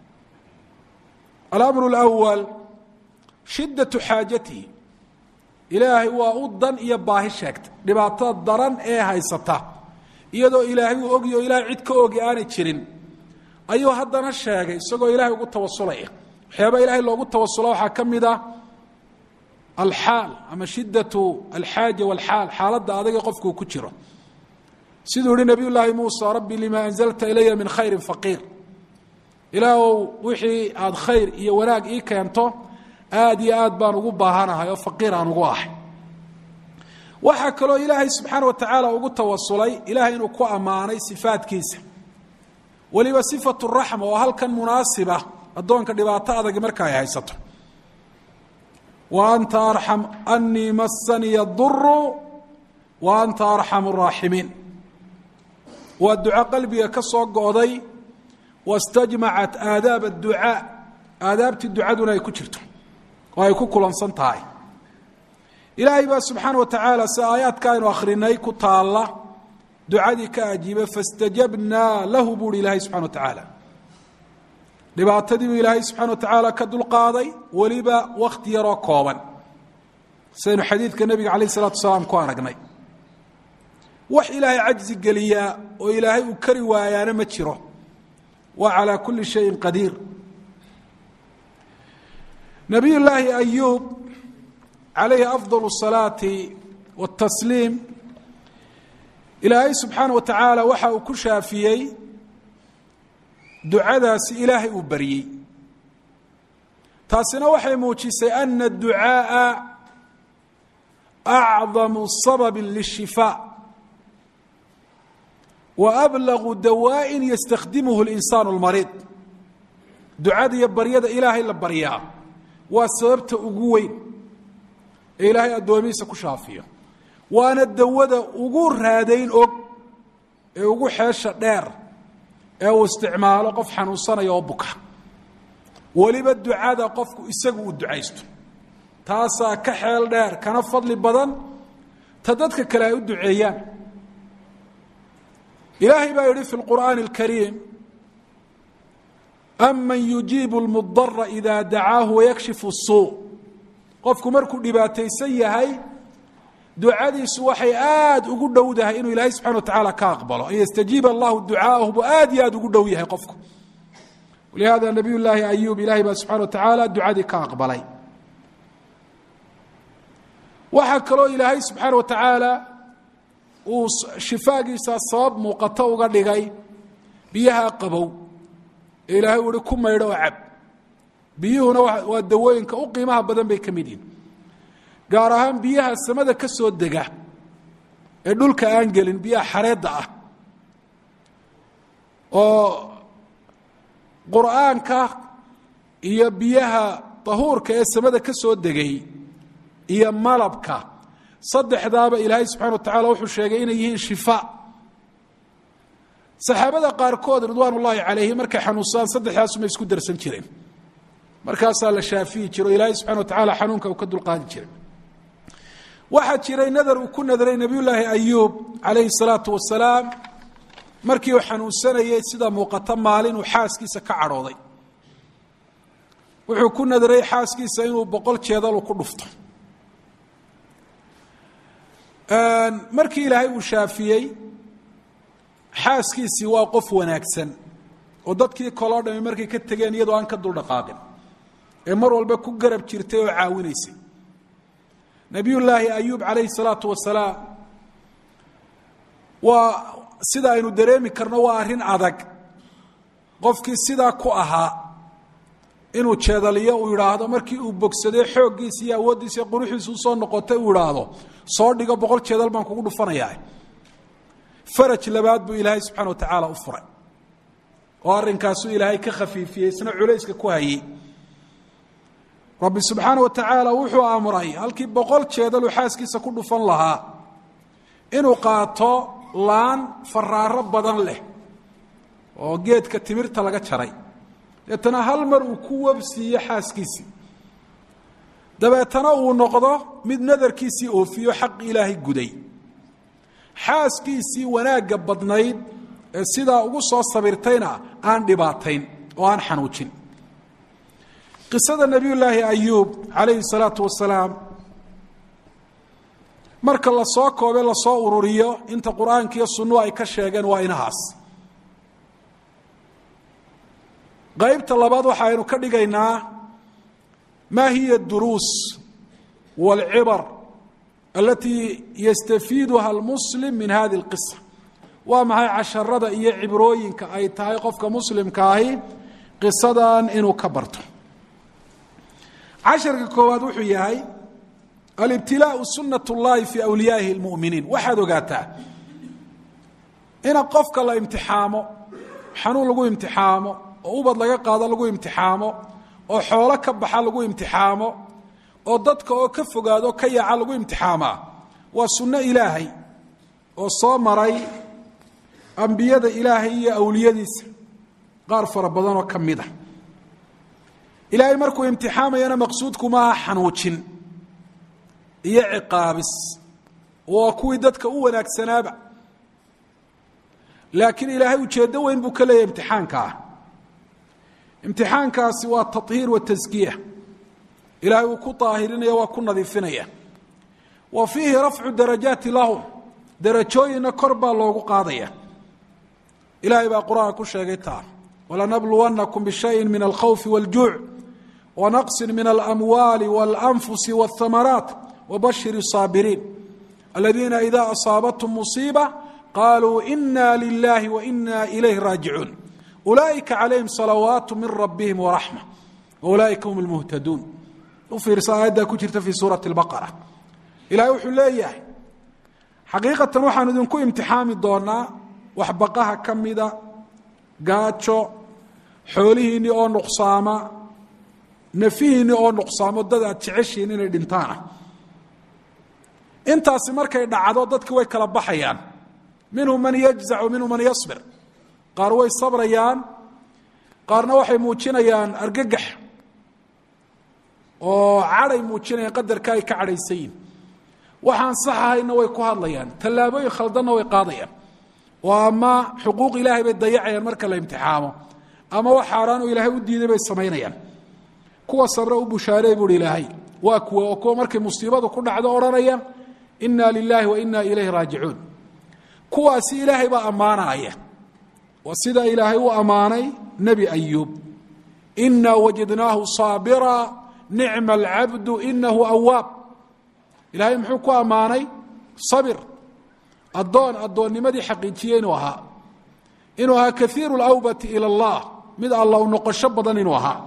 alamru اlأwal shidaةu xaajatihi ilaahay waa u dan iyo baahi sheegta dhibaatada daran ee haysata iyadoo ilaahay uu ogyaho ilahay cid ka ogi aanay jirin ayuu haddana sheegay isagoo ilahay ugu tawasulaya waxyaaba ilahay loogu tawasula waxaa ka mid ah alxaal ama shidaةu alxaaja wاlxaal xaaladda adaga qofkuu ku jiro siduu yihi nabiy llaahi muusa rabbi lima anzalta ilaya min khayri faqiir ilaahow wixii aada khayr iyo wanaag ii keento aada iyo aad baan ugu baahanahay oo faqiir aan ugu ahay waxaa kaloo ilaahay subxaana wa tacaala ugu tawasulay ilahay inuu ku ammaanay sifaadkiisa weliba sifatu raxma oo halkan munaasiba addoonka dhibaato adagi marka ay haysato wa anta arxam anii masaniya duru wa anta arxamu raaximiin waa duco qalbiga ka soo go'day wastajmacat aadaab adducaa aadaabtii ducaduna ay ku jirto oo ay ku kulansan tahay ilaahay baa subxaana wa tacaala si aayaadka aynu akhrinay ku taalla ducadii ka ajiibay fastajabnaa lahu buuhi ilaahay subxana wa tacaala dhibaatadii buu ilaahay subxana wa tacaala ka dulqaaday weliba wakhti yaroo kooban sidaynu xadiidka nebiga calayh isalatu wasalaam ku aragnay wax ilaahay cajzi geliyaa oo ilaahay uu kari waayaana ma jiro wa calى kuli shayin qadiir nabiy llaahi ayuub calayhi afضal الصalaati wالtasliim ilaahay subxaana wa tacaala waxa uu ku shaafiyey ducadaasi ilaahay uu baryey taasina waxay muujisay ana الducaaءa acdamu sabab lلshifاء waablagu dawaaءin yastakdimuhu اlinsaanu اlmariid ducada iyo baryada ilaahay la baryaa waa sababta ugu weyn ee ilaahay addoomihiisa ku shaafiyo waana dawada ugu raadayn og ee ugu xeesha dheer ee uu isticmaalo qof xanuunsanaya oo buka weliba ducada qofku isagu uu ducaysto taasaa ka xeel dheer kana fadli badan ta dadka kale ay u duceeyaan ilaahay baa yihi fi اlqur'aani اlkariim aman yujiibu lmudara ida dacaahu wayakshifu suu qofku markuu dhibaataysan yahay ducadiisu waxay aada ugu dhowdahay inuu ilaahay subxana wa tacaala ka aqbalo an yastajiiba allahu ducaahu buu aad iyo aad ugu dhow yahay qofku walihada nabiy llaahi ayuub ilahay baa subxana wa tacaala ducadii ka aqbalay waxaa kaloo ilaahay subxaana wa tacaala uu shifaagiisa sabab muuqato uga dhigay biyaha qabow ee ilaahay uu ihi ku maydho oo cab biyuhuna waa dawooyinka u qiimaha badan bay ka mid yihin gaar ahaan biyaha samada ka soo dega ee dhulka aan gelin biyaha xareedda ah oo qur'aanka iyo biyaha tahuurka ee samada ka soo degay iyo malabka saddexdaaba ilaahay subxana wa tacala wuxuu sheegay inay yihiin shifa saxaabada qaarkood ridwaan ullaahi calayhim markay xanuunsaan saddexdaasuma isku darsan jireen markaasaa la shaafiyi jiro ilaahay subxana wa tacaala xanuunka uu ka dulqaadi jiray waxaa jiray nadar uu ku nadray nebiyullaahi ayuub calayhi salaatu wasalaam markii uu xanuunsanayey sida muuqata maalin uu xaaskiisa ka cadhooday wuxuu ku nadray xaaskiisa inuu boqol jeedal ku dhufto markii ilaahay uu shaafiyey xaaskiisii waa qof wanaagsan oo dadkii koloo dhami markay ka tegeen iyadoo aan ka duldhaqaaqin ee mar walba ku garab jirtay oo caawinaysay nebiyullaahi ayuub calayhi salaatu wasalaam waa sida aynu dareemi karno waa arrin adag qofkii sidaa ku ahaa inuu jeedaliyo uu yidhaahdo markii uu bogsaday xooggiisa iyo awooddiisa iyo quruxiisa usoo noqotay uu idhaahdo soo dhigo boqol jeedal baan kugu dhufanayaa faraj labaad buu ilaahay subxana wa tacaala u furay oo arrinkaasuu ilaahay ka khafiifiyey isna culayska ku hayey rabbi subxaana wa tacaala wuxuu amray halkii boqol jeedaluu xaaskiisa ku dhufan lahaa inuu qaato laan faraaro badan leh oo geedka timirta laga jaray deetana hal mar uu ku wabsiiyo xaaskiisii dabeetana uu noqdo mid nadarkiisii oofiyo xaq ilaahay guday xaaskiisii wanaagga badnayd ee sidaa ugu soo sabirtayna aan dhibaatayn oo aan xanuujin qisada nebiyullaahi ayuub calayhi salaatu wasalaam marka lasoo koobe lasoo ururiyo inta qur-aanka iyo sunnuhu ay ka sheegeen waa inahaas qaybta labaad waxaaynu ka dhigaynaa ma hiya duruus wاlcibar alatii yastafiiduha almuslim min hadi اlqisa waa maxay casharada iyo cibrooyinka ay tahay qofka muslimka ahi qisadan inuu ka barto casharka koowaad wuxuu yahay alibtilaau sunat اllahi fi awliyaa'ihi اlmuminiin waxaad ogaataa ina qofka la imtixaamo xanuun lagu imtixaamo oo ubad laga qaado lagu imtixaamo oo xoolo ka baxa lagu imtixaamo oo dadka oo ka fogaado ka yaaca lagu imtixaamaa waa sunno ilaahay oo soo maray ambiyada ilaahay iyo awliyadiisa qaar fara badanoo ka mid a ilaahay markuu imtixaamayana maqsuudku maaha xanuujin iyo ciqaabis waa kuwii dadka u wanaagsanaaba laakiin ilaahay ujeeddo weyn buu ka leeyahay imtixaanka ah imtixaankaasi waa tahiir wa taskiya ilaahay uu ku daahirinaya waa ku nadiifinaya wa fiihi rafcu darajaati lahum darajooyinna kor baa loogu qaadaya ilaahay baa qur-aanka ku sheegay taa walanabluwannakum bishayin min alkhawfi wاljuuc wanaqsin min alamwaali waاlanfusi wاthamaraat wabashir الsaabiriin aladiina ida asaabathum musiiba qaluu ina lilahi waina ilayh raajicuun ulaaئika calayhim salawaat min rabihim waraxma waulaaئika hum اlmuhtaduun u fiirsa aayaddaa ku jirta fii suurati اlbaqara ilahay wuxuu leeyahay xaqiiqatan waxaanu idinku imtixaami doonaa waxbaqaha ka mida gaajo xoolihiinni oo nuqsaama nafihiinni oo nuqsaamo dad aad jeceshihiin inay dhintaana intaasi markay dhacdo dadki way kala baxayaan minhum man yajzac wa minhum man yasbir qaar way sabrayaan qaarna waxay muujinayaan argagax oo cadhay muujinayaan qadarka ay ka cadhaysan yihin waxaan sax ahayna way ku hadlayaan tallaabooyin khaldanna way qaadayaan oo ama xuquuq ilaahay bay dayacayaan marka la imtixaamo ama wax xaaraan oo ilaahay u diiday bay samaynayaan kuwa sabre u bushaareey buuhi ilaahay waa kuwa oo kuwa markay musiibadu ku dhacdo odhanaya inna lilaahi wa inna ilayhi raajicuun kuwaasi ilaahay baa ammaanaya waa sida ilaahay u ammaanay nebi ayuub inaa wajadnaahu saabira nicma alcabdu inahu awaab ilaahay muxuu ku ammaanay sabir addoon addoonnimadii xaqiijiye inuu ahaa inuu ahaa kaiiru lawbati ila allah mid alla u noqosho badan inuu ahaa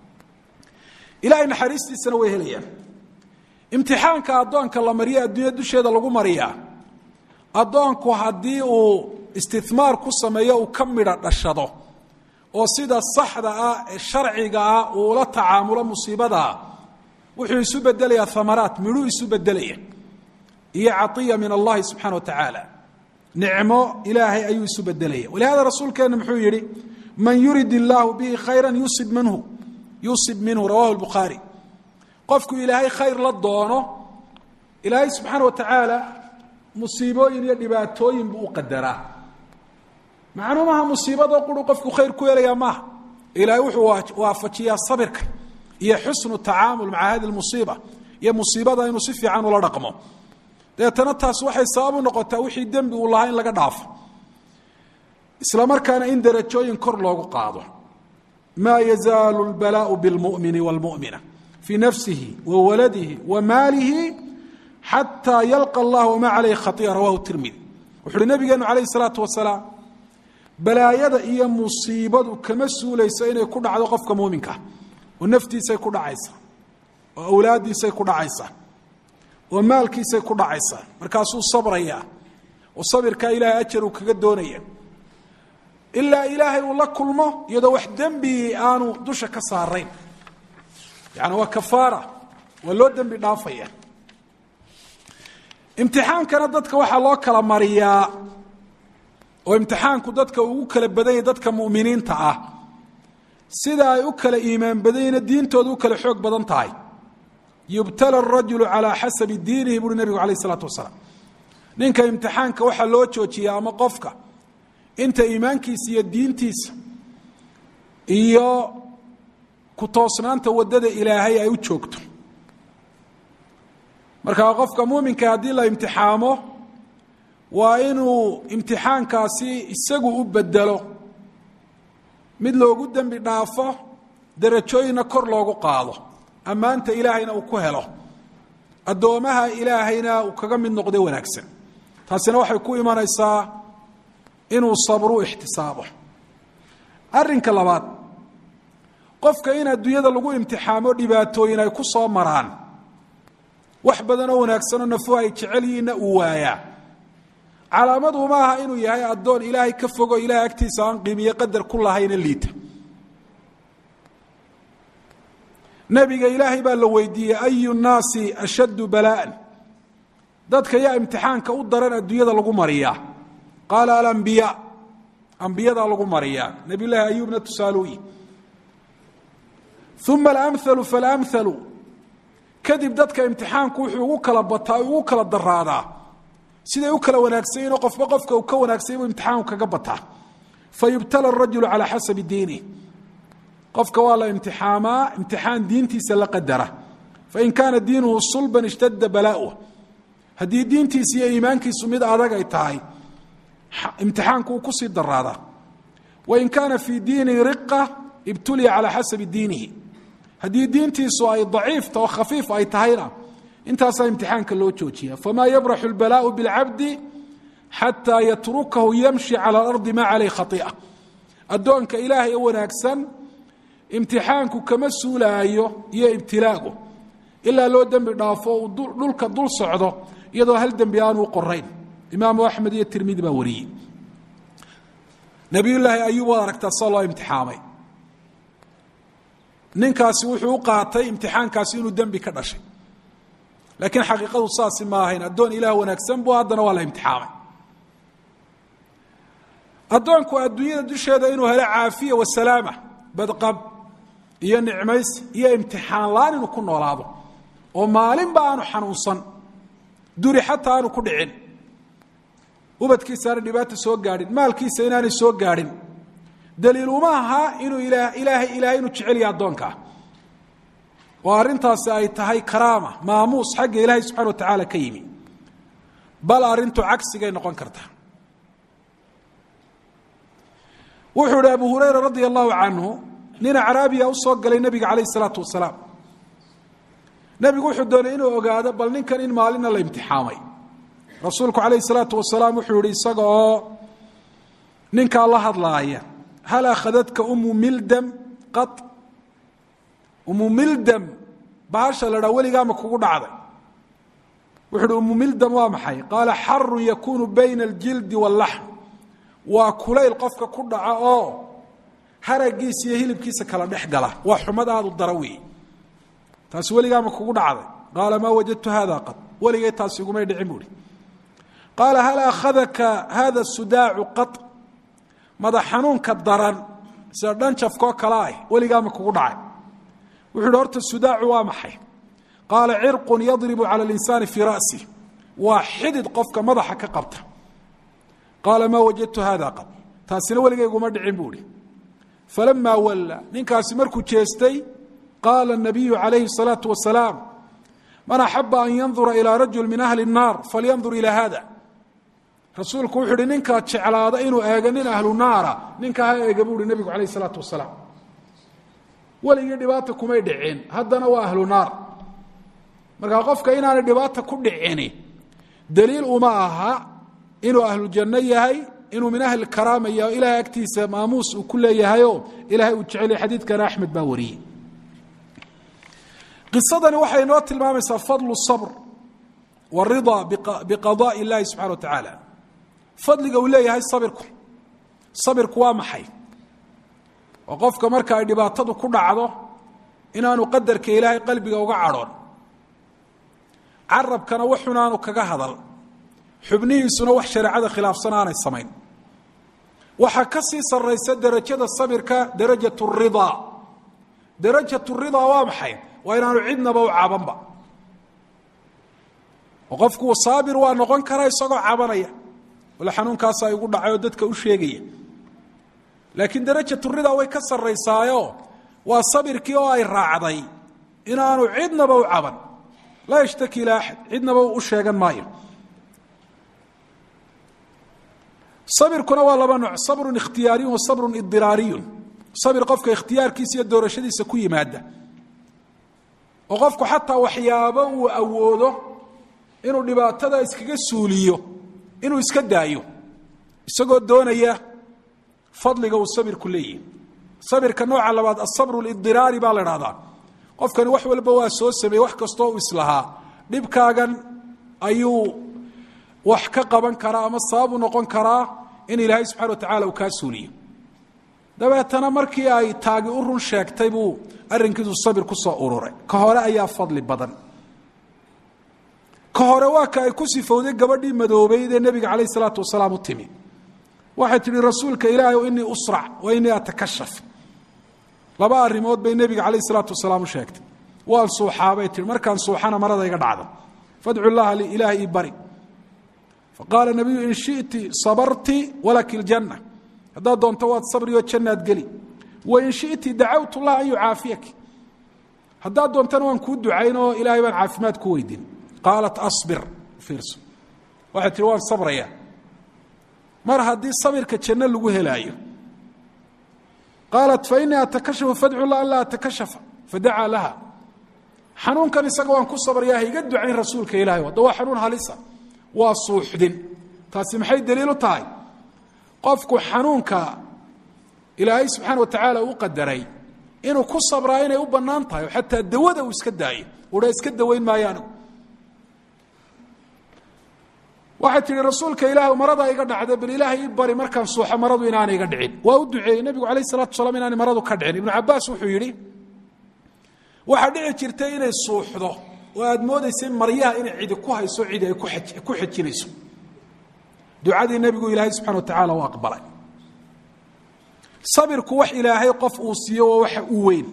ilahay naxariistiisana way helayaan imtixaanka addoonka la mariya adduunya dusheeda lagu mariyaa addoonku haddii uu istihmaar ku sameeyo uu ka midha dhashado oo sida saxda ah ee sharciga ah uu ula tacaamulo musiibadaa wuxuu isu bedelayaa amaraat midhuu isu bedelaya iyo caiya min allahi subxana wa tacaala nicmo ilaahay ayuu isu bedelaya walihada rasuulkeena muxuu yihi man yurid illaahu bihi khayra yusib minhu yusib minhu rawahu lbukhaari qofku ilaahay khayr la doono ilaahay subxaana wa tacaala musiibooyin iyo dhibaatooyin buu u qadaraa macnuu maaha musiibadoo quru qofku khayr ku helayaa maaha ilaahay wuxuu waafajiyaa sabirka iyo xusnu tacaamul maca hadi musiiba iyo musiibada inuu si fiican ula dhaqmo dabeetana taas waxay sabab u noqotaa wixii dembi uu lahaa in laga dhaafo isla markaana in darajooyin kor loogu qaado maa yazaalu lbalaau bilmumini wاlmumina fii nafsihi wa waladihi wa maalihi xataa yalqa allah wma calayhi khaia rawahu tirmidi wuxu uhi nabigeenu calayh salaatu wasalaam balaayada iyo musiibadu kama suulayso inay ku dhacdo qofka muuminkaa oo naftiisay ku dhacaysaa oo awlaaddiisay ku dhacaysaa oo maalkiisay ku dhacaysaa markaasuu sabrayaa oo sabirkaa ilaahay ajar uu kaga doonaya ilaa ilaahay uu la kulmo iyadoo wax dembi aanu dusha ka saarayn yani waa kafaara waa loo dembi dhaafaya imtixaankana dadka waxaa loo kala mariyaa oo imtixaanku dadka ugu kala badanya dadka muminiinta ah sida ay u kala iimaan badanyina diintooda u kala xoog badan tahay yubtala arajulu calaa xasabi diinihi buuri nebigu alayh isalaatu wasalaam ninka imtixaanka waxaa loo joojiya ama qofka inta iimaankiisa iyo diintiisa iyo ku toosnaanta waddada ilaahay ay u joogto markaa qofka muuminka haddii la imtixaamo waa inuu imtixaankaasi isagu u bedelo mid loogu dembi dhaafo darajooyinna kor loogu qaado ammaanta ilaahayna uu ku helo addoomaha ilaahayna uu kaga mid noqdo wanaagsan taasina waxay ku imanaysaa inuu sabru ixtisaabo arrinka labaad qofka in adduunyada lagu imtixaamo dhibaatooyin ay ku soo maraan wax badanoo wanaagsanoo nafuhu ay jecel yihiinna uu waayaa calaamadu ma aha inuu yahay addoon ilaahay ka fogo ilahay agtiisa aan qiimiye qadar ku lahayna liita nabiga ilaahay baa la weydiiyey ayu nnaasi ashaddu balaa'an dadka yaa imtixaanka u daran adduunyada lagu mariyaa qaala alambiyaa ambiyadaa lagu mariyaa nabiy llaahi ayuubna tusaaluyi uma alamhalu falamhalu kadib dadka imtixaanku wuxuu ugu kala bataa ugu kala daraadaa siday u kala wanaagsanyiinoo qofba qofka uu ka wanaagsanya buu imtixaanku kaga bataa fayubtala arajulu calaa xasabi diinih qofka waa la imtixaamaa imtixaan diintiisa la qadara fain kaana diinuhu sulban ishtadda balaa'uh haddii diintiisa iyo iimaankiisu mid adag ay tahay imtixaanku uu kusii daraadaa wain kaana fii diinihi riqa ibtuliya calaa xasabi diinihi haddii diintiisu ay daciifta oo khafiif ay tahayna intaasaa imtixaanka loo joojiya famaa yabraxu اlbalaau biاlcabdi xataa yatrukahu yamshi calى اlardi ma calayh khai'a addoonka ilaahay ee wanaagsan imtixaanku kama suulaayo iyo ibtilaagu ilaa loo dembi dhaafo uu dhulka dul socdo iyadoo hal dembi aanu qorayn imaamu axmed iyo tirmidi baa wariyey nabiyullaahi ayuub waad aragtaa soo loo imtixaamay ninkaasi wuxuu u qaatay imtixaankaasi inuu dembi ka dhashay laakiin xaqiiqadu saasi ma ahayn addoon ilaah wanaagsan buu haddana waa la imtixaamay addoonku adduunyada dusheeda inuu helo caafiya wasalaama badqab iyo nicmays iyo imtixaan la-aan inuu ku noolaado oo maalinba aanu xanuunsan duri xataa aanu ku dhicin ubadkiisa aana dhibaata soo gaadhin maalkiisa inaanay soo gaadhin daliil uma aha inuu ilaahay ilaahay inuu jecel yahay addoonkaa oo arrintaasi ay tahay karaama maamuus xagga ilaahay subxana wa tacaala ka yimi bal arrintu cagsigay noqon kartaa wuxuu ihi abu hurayra radia allahu canhu nin acraabiya u soo galay nebiga calayh isalaatu wasalaam nebigu wuxuu doonay inuu ogaado bal ninkan in maalina la imtixaamay rasuulku calayh isalaatu wasalaam wuxuu yihi isaga oo ninkaa la hadlaaya hal akhadadka umu mildam qad umu mildam bahasha la dhaa weligaama kugu dhacday wuxu uhi umu mildam waa maxay qaala xarun yakunu bayna aljildi waاllaxm waa kulayl qofka ku dhaca oo haragiisa iyo hilibkiisa kala dhex gala waa xumad aada u dara weeye taasi weligaama kugu dhacday qaala maa wajadtu hada qad weligay taasi igumay dhicin buuhi qaala hal akhadaka hada sudaacu qad madax xanuunka daran sida dhanjafkoo kale ah weligaama kugu dhacay wuxu uhi horta sudaacu waa maxay qaala cirqun yadribu cala اlinsaani fii ra'si waa xidid qofka madaxa ka qabta qaala maa wajadtu hada qad taasina weligayguma dhicin buu ihi falamaa walla ninkaasi markuu jeestay qaala الnabiyu calayhi الsalaaةu wasalaam man axaba an yandura ilىa rajul min ahli الnaar falyandur ilى hada rasuulku wuxuu uhi ninkaa jeclaada inuu eego nin ahlu naara ninkaa ha eega buu uhi nebigu calayh الsalaatu wasalaam weligii dhibaata kumay dhicin haddana waa ahlu naar markaa qofka inaanay dhibaata ku dhicini daliil uma aha inuu ahlu janno yahay inuu min ahli karaama yahay o ilahay agtiisa maamuus uu ku leeyahayoo ilahay uu jecelyay xadiidkana axmed baa wariyey qisadani waxay inoo tilmaamaysaa fadlu sabr waridaa biqadaءi اllahi subxana wa tacaala fadliga uu leeyahay sabirku sabirku waa maxay oo qofka marka ay dhibaatadu ku dhacdo inaanu qadarka ilaahay qalbiga uga cadhoon carabkana waxun aanu kaga hadal xubnihiisuna wax shareecada khilaafsan aanay samayn waxaa ka sii sarraysa derajada sabirka darajat ridaa darajat ridaa waa maxay waa inaanu cidnaba u cabanba oo qofku saabir waa noqon karaa isagoo cabanaya wala xanuunkaasaa igu dhacay oo dadka u sheegaya laakiin darajat ridaa way ka sarraysaayo waa sabirkii oo ay raacday inaanu cidnaba u caban laa yashtaki ilaa axad cidnaba u sheegan maayo sabirkuna waa laba nooc sabrun ikhtiyaariyun wa sabrun idiraariyun sabir qofka ikhtiyaarkiisa iyo doorashadiisa ku yimaada oo qofku xataa waxyaabo uu awoodo inuu dhibaatada iskaga suuliyo inuu iska daayo isagoo doonaya fadliga uu sabirku leeyahy sabirka nooca labaad asabru lidiraari baa la dhahdaa qofkani wax walba waa soo sameeyey wax kastoo uu islahaa dhibkaagan ayuu wax ka qaban karaa ama sababu noqon karaa in ilaahay subxana wa tacala uu kaa suuliyo dabeetana markii ay taagi u run sheegtay buu arrinkiisu sabir ku soo ururay ka hore ayaa fadli badan ka hore waa ka ay ku sifowday gabadhii madoobeyd ee nebiga calayh isalaatu wasalaam u timi waxay tidhi rasuulka ilaahay o inii usrac wa inii atakashaf laba arrimood bay nebiga calayh isalaatu wasalaam u sheegtay waan suuxaabay tihi markaan suuxana marada iga dhacda fadcu llaha li ilaahay ii bari faqaala nabiyu in shiti sabarti walaki ljanna haddaad doonto waad sabrioo jannaad geli wain shiti dacawtu llah an yucaafiyaki haddaad doontana waan kuu ducayn oo ilaahay baan caafimaad ku weydin qaalat abir iirso waxay tihi waan sabraya mar haddii sabirka janno lagu helaayo qaalat fainii atakashafu fadcu lah an laa atakashafa fadacaa laha xanuunkan isaga waan ku sabraya haiga ducayn rasuulka ilahay hadda waa xanuun halisa waa suuxdin taasi maxay daliil u tahay qofku xanuunka ilaahay subxaana wa tacaala u qadaray inuu ku sabraa inay u bannaan tahay oo xataa dawada uu iska daayo uha iska dawayn maayo anigu waxay tihi rasuulka ilaah marada iga dhacda bal ilaahay ii bari markaan suuxo maradu inaana iga dhicin waa u duceeyey nebigu alayh salatu wasalaam inaanay maradu ka dhicin ibnu cabaas wuxuu yidhi waxaa dhici jirtay inay suuxdo oo aad moodaysay maryaha inay cidi ku hayso cidi ay ku xejinayso ducadii nebigu ilaahay subxana wa tacaala u aqbalay sabirku wax ilaahay qof uu siiyo waa waxa u weyn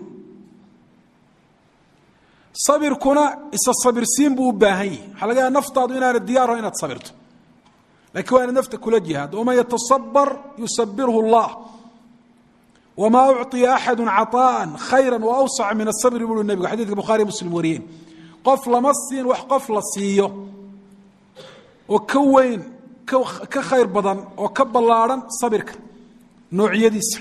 sabirkuna isa sabirsiin buu u baahan yihi waxaa laga yaaa naftaadu inaana diyaarho inaad sabirto lakiin waa inaad nafta kula jihaado waman yatasabar yusabirhu اllah wamaa ucطiya axadu caطaءa khayra waawsaca min asabri buu nebigu xadidka bukhaariy muslim wariyeen qof lama siin wax qof la siiyo oo ka weyn ka khayr badan oo ka ballaadhan sabirka noocyadiisa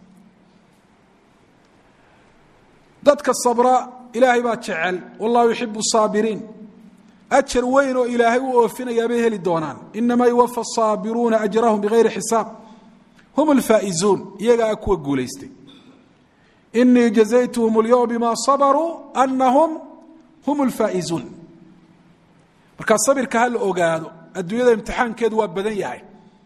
dadka sabra ilaahay baa jecel wallahu yuxibu saabiriin ajar weyn oo ilaahay u oofinayaa bay heli doonaan inamaa yuwafa saabiruuna ajrahum bigayri xisaab hum alfaa'izuun iyagaa a kuwa guulaystay inii jazaytuhum اlyowm bima sabaruu anahum hum alfaa'izuun markaa sabirka ha la ogaado adduunyada imtixaankeedu waa badan yahay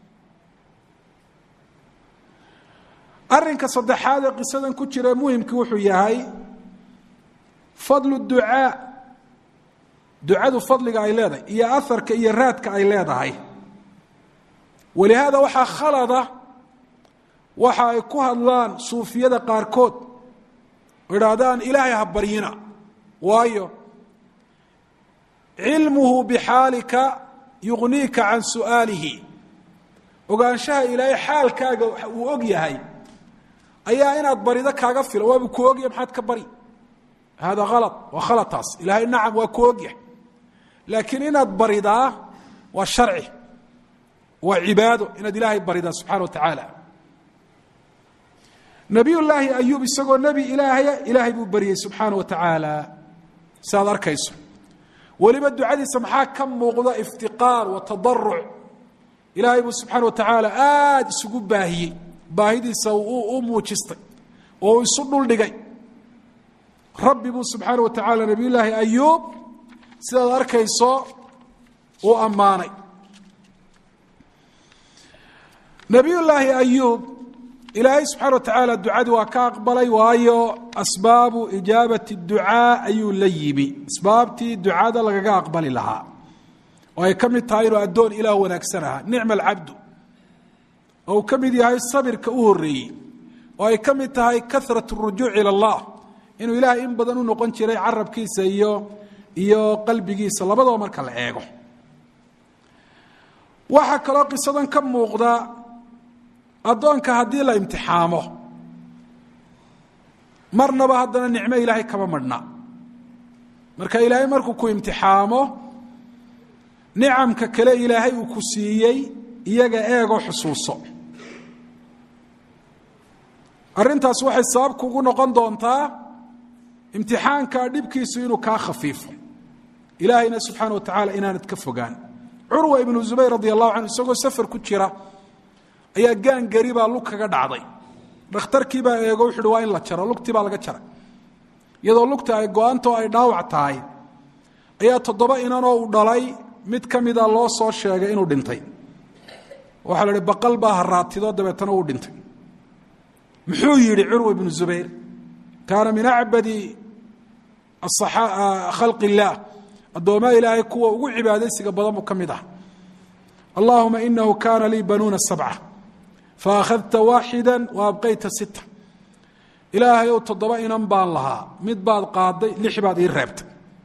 arinka saddexaad ee qisadan ku jira muhimkii wuxuu yahay fadlu ducaa ducadu fadliga ay leedahay iyo aharka iyo raadka ay leedahay walihaada waxaa khalada waxa ay ku hadlaan suufiyada qaarkood oo idhaahdaan ilaahay ha baryina waayo cilmuhu bixaalika yugniika can su'aalihi ogaanshaha ilaahay xaalkaaga uu og yahay ayaa inaad barido kaaga fila waabuu ku ogyahay maxaad ka bari hada ala waa khalataas ilaahay nacam waa ku ogyahay laakiin inaad baridaa waa sharci waa cibaado inaad ilaahay baridaa subxana wa tacaala nabiy llaahi ayuub isagoo nebi ilaahaya ilaahay buu baryey subxaana wa tacaala si aad arkayso weliba ducadiisa maxaa ka muuqda iftiqaar wa tadaruc ilaahay buu subxaana wa tacaala aada isugu baahiyey baahidiisa u muujistay oo uu isu dhuldhigay rabbi buu subxaana wa tacaala nabiy llaahi ayuub sidaad arkayso uu ammaanay nabiy llaahi ayuub ilaahay subxaana wa tacaala ducadii waa ka aqbalay waayo asbaabu ijaabati ducaa ayuu la yimi asbaabtii ducada lagaga aqbali lahaa oo ay ka mid tahay inuu addoon ilaah wanaagsan ahaa nicma alcabdu oo uu ka mid yahay sabirka u horeeyey oo ay ka mid tahay karat rujuuc ila allah inuu ilaahay in badan u noqon jiray carabkiisa iyo iyo qalbigiisa labadaba marka la eego waxaa kaloo qisadan ka muuqda addoonka haddii la imtixaamo marnaba haddana nicmo ilaahay kama madhna marka ilaahay markuu ku imtixaamo nicamka kale ilaahay uu ku siiyey iyaga eegoo xusuuso arrintaas waxay sabab kugu noqon doontaa imtixaanka dhibkiisu inuu kaa khafiifo ilaahayna subxaana wa tacaala inaanad ka fogaan curwa ibnu zubayr radi allahu canhu isagoo safar ku jira ayaa gaangari baa lug kaga dhacday dhakhtarkiibaa eego wuxu uhi waa in la jaro lugtii baa laga jaray iyadoo lugta ay go-aanto ay dhaawac tahay ayaa toddoba inanoo uu dhalay mid ka mida loo soo sheegay inuu dhintay waxaa la ihi baqal baa haraatido dabeetana uu dhintay muxuu yidhi curwa ibnu zubayr kaana min acbadi khalqi illaah addoomaa ilaahay kuwa ugu cibaadaysiga badan buu ka mid ah allahuma inahu kaana lii banuuna sabca faakhadta waaxida wa abqayta sita ilaahay ow toddoba inan baan lahaa mid baad qaaday lix baad ii reebtay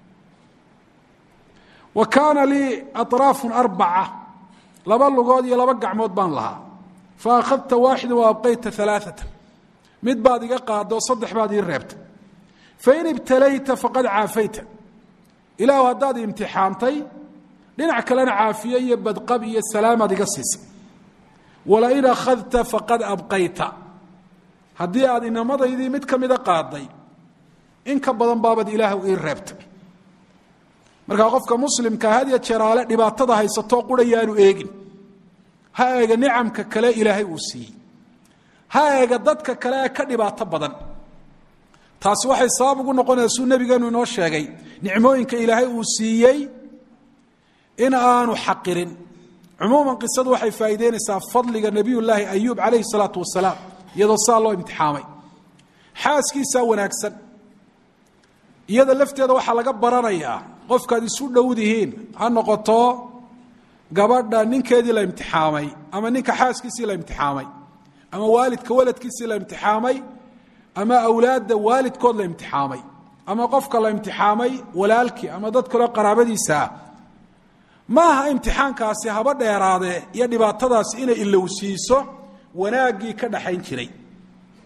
wa kaana lii aطraafun arbaca laba lugood iyo laba gacmood baan lahaa faakhadta waaxida wa abqayta alaaata mid baad iga qaadoo saddex baad ii reebtay fain ibtalayta faqad caafayta ilaahu haddaad imtixaantay dhinac kalena caafiye iyo badqab iyo salaamaad iga siisay walain akhadta faqad abqayta haddii aad inamadaydii mid ka mida qaaday in ka badan baabad ilaahu ii reebtay markaa qofka muslimka hadya jeraale dhibaatada haysatoo qurayaanu eegin ha eega nicamka kale ilaahay uu siiyey ha eega dadka kale ee ka dhibaato badan taasi waxay sabab ugu noqonaysa suu nebigeenu inoo sheegay nicmooyinka ilaahay uu siiyey in aanu xaqirin cumuuman qisadu waxay faa'iideynaysaa fadliga nebiyullaahi ayuub calayhi salaatu wasalaam iyadoo saa loo imtixaamay xaaskiisaa wanaagsan iyada lafteeda waxaa laga baranayaa qofkaad isu dhowdihiin ha noqoto gabadha ninkeedii la imtixaamay ama ninka xaaskiisii la imtixaamay ama waalidka waladkiisii la imtixaamay ama awlaadda waalidkood la imtixaamay ama qofka la imtixaamay walaalkii ama dad kaleo qaraabadiisaa ma aha imtixaankaasi haba dheeraadee iyo dhibaatadaasi inay ilowsiiso wanaaggii ka dhaxayn jiray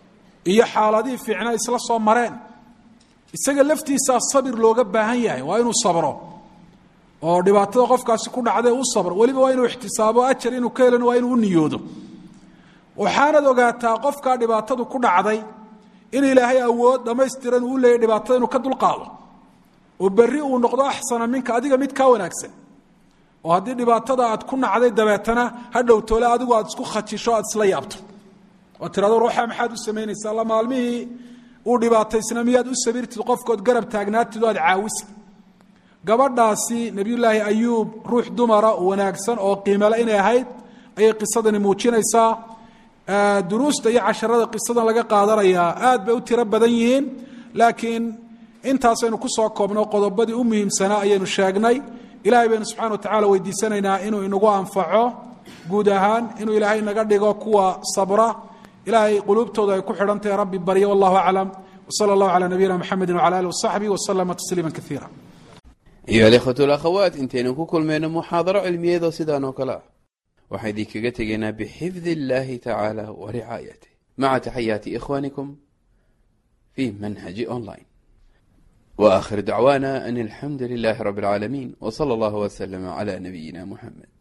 iyo xaaladihii fiicnaa isla soo mareen isaga laftiisaa sabir looga baahan yahay waa inuu sabro oo dhibaatada qofkaasi ku dhacday u sabro weliba waa inuu ixtisaabo ajar inuu ka helana waa inuu u niyoodo waxaanad ogaataa qofkaa dhibaatadu ku dhacday in ilaahay awood dhammaystiran uu leeyahy dhibaatada inuu ka dulqaado oo berri uu noqdo axsana minka adiga mid kaa wanaagsan oo haddii dhibaatada aad ku nacday dabeetana ha dhowtoole adigu aad isku khajisho aad isla yaabto oo tirado ruuxa maxaad u samaynaysaa alla maalmihii uu dhibaataysna miyaad u sabirtid qofkood garab taagnaatid oo aad caawisa gabadhaasi nebiyullaahi ayuub ruux dumara wanaagsan oo qiimale inay ahayd ayay qisadani muujinaysaa duruusta iyo casharada qisadan laga qaadanayaa aad bay u tiro badan yihiin laakiin intaasaynu ku soo koobno qodobadii u muhiimsanaa ayaynu sheegnay ilaahay baynu subxana wa tacala weydiisanaynaa inuu inagu anfaco guud ahaan inuu ilaahay naga dhigo kuwa sabra ilaahay quluubtooda ay ku xidhan tahay rabbi barya wallahu aclam wsala allahu calaa nabiyina mxamedi wcala alih wasaxbihi waslama tasliima kaiira ayuha alikhwatu alakhawaat intaynu ku kulmayno muxaadaro cilmiyeedoo sidaan oo kale ah waxaan idinkaga tegaynaa bixifdi illahi tacaala wa ricaayatih maca taxayaati ikhwanikum fi manhaji online wa akhir dacwana an alxamdu lilahi rabi اlcaalamiin w sala allahu wslama cla nabiyina muxamed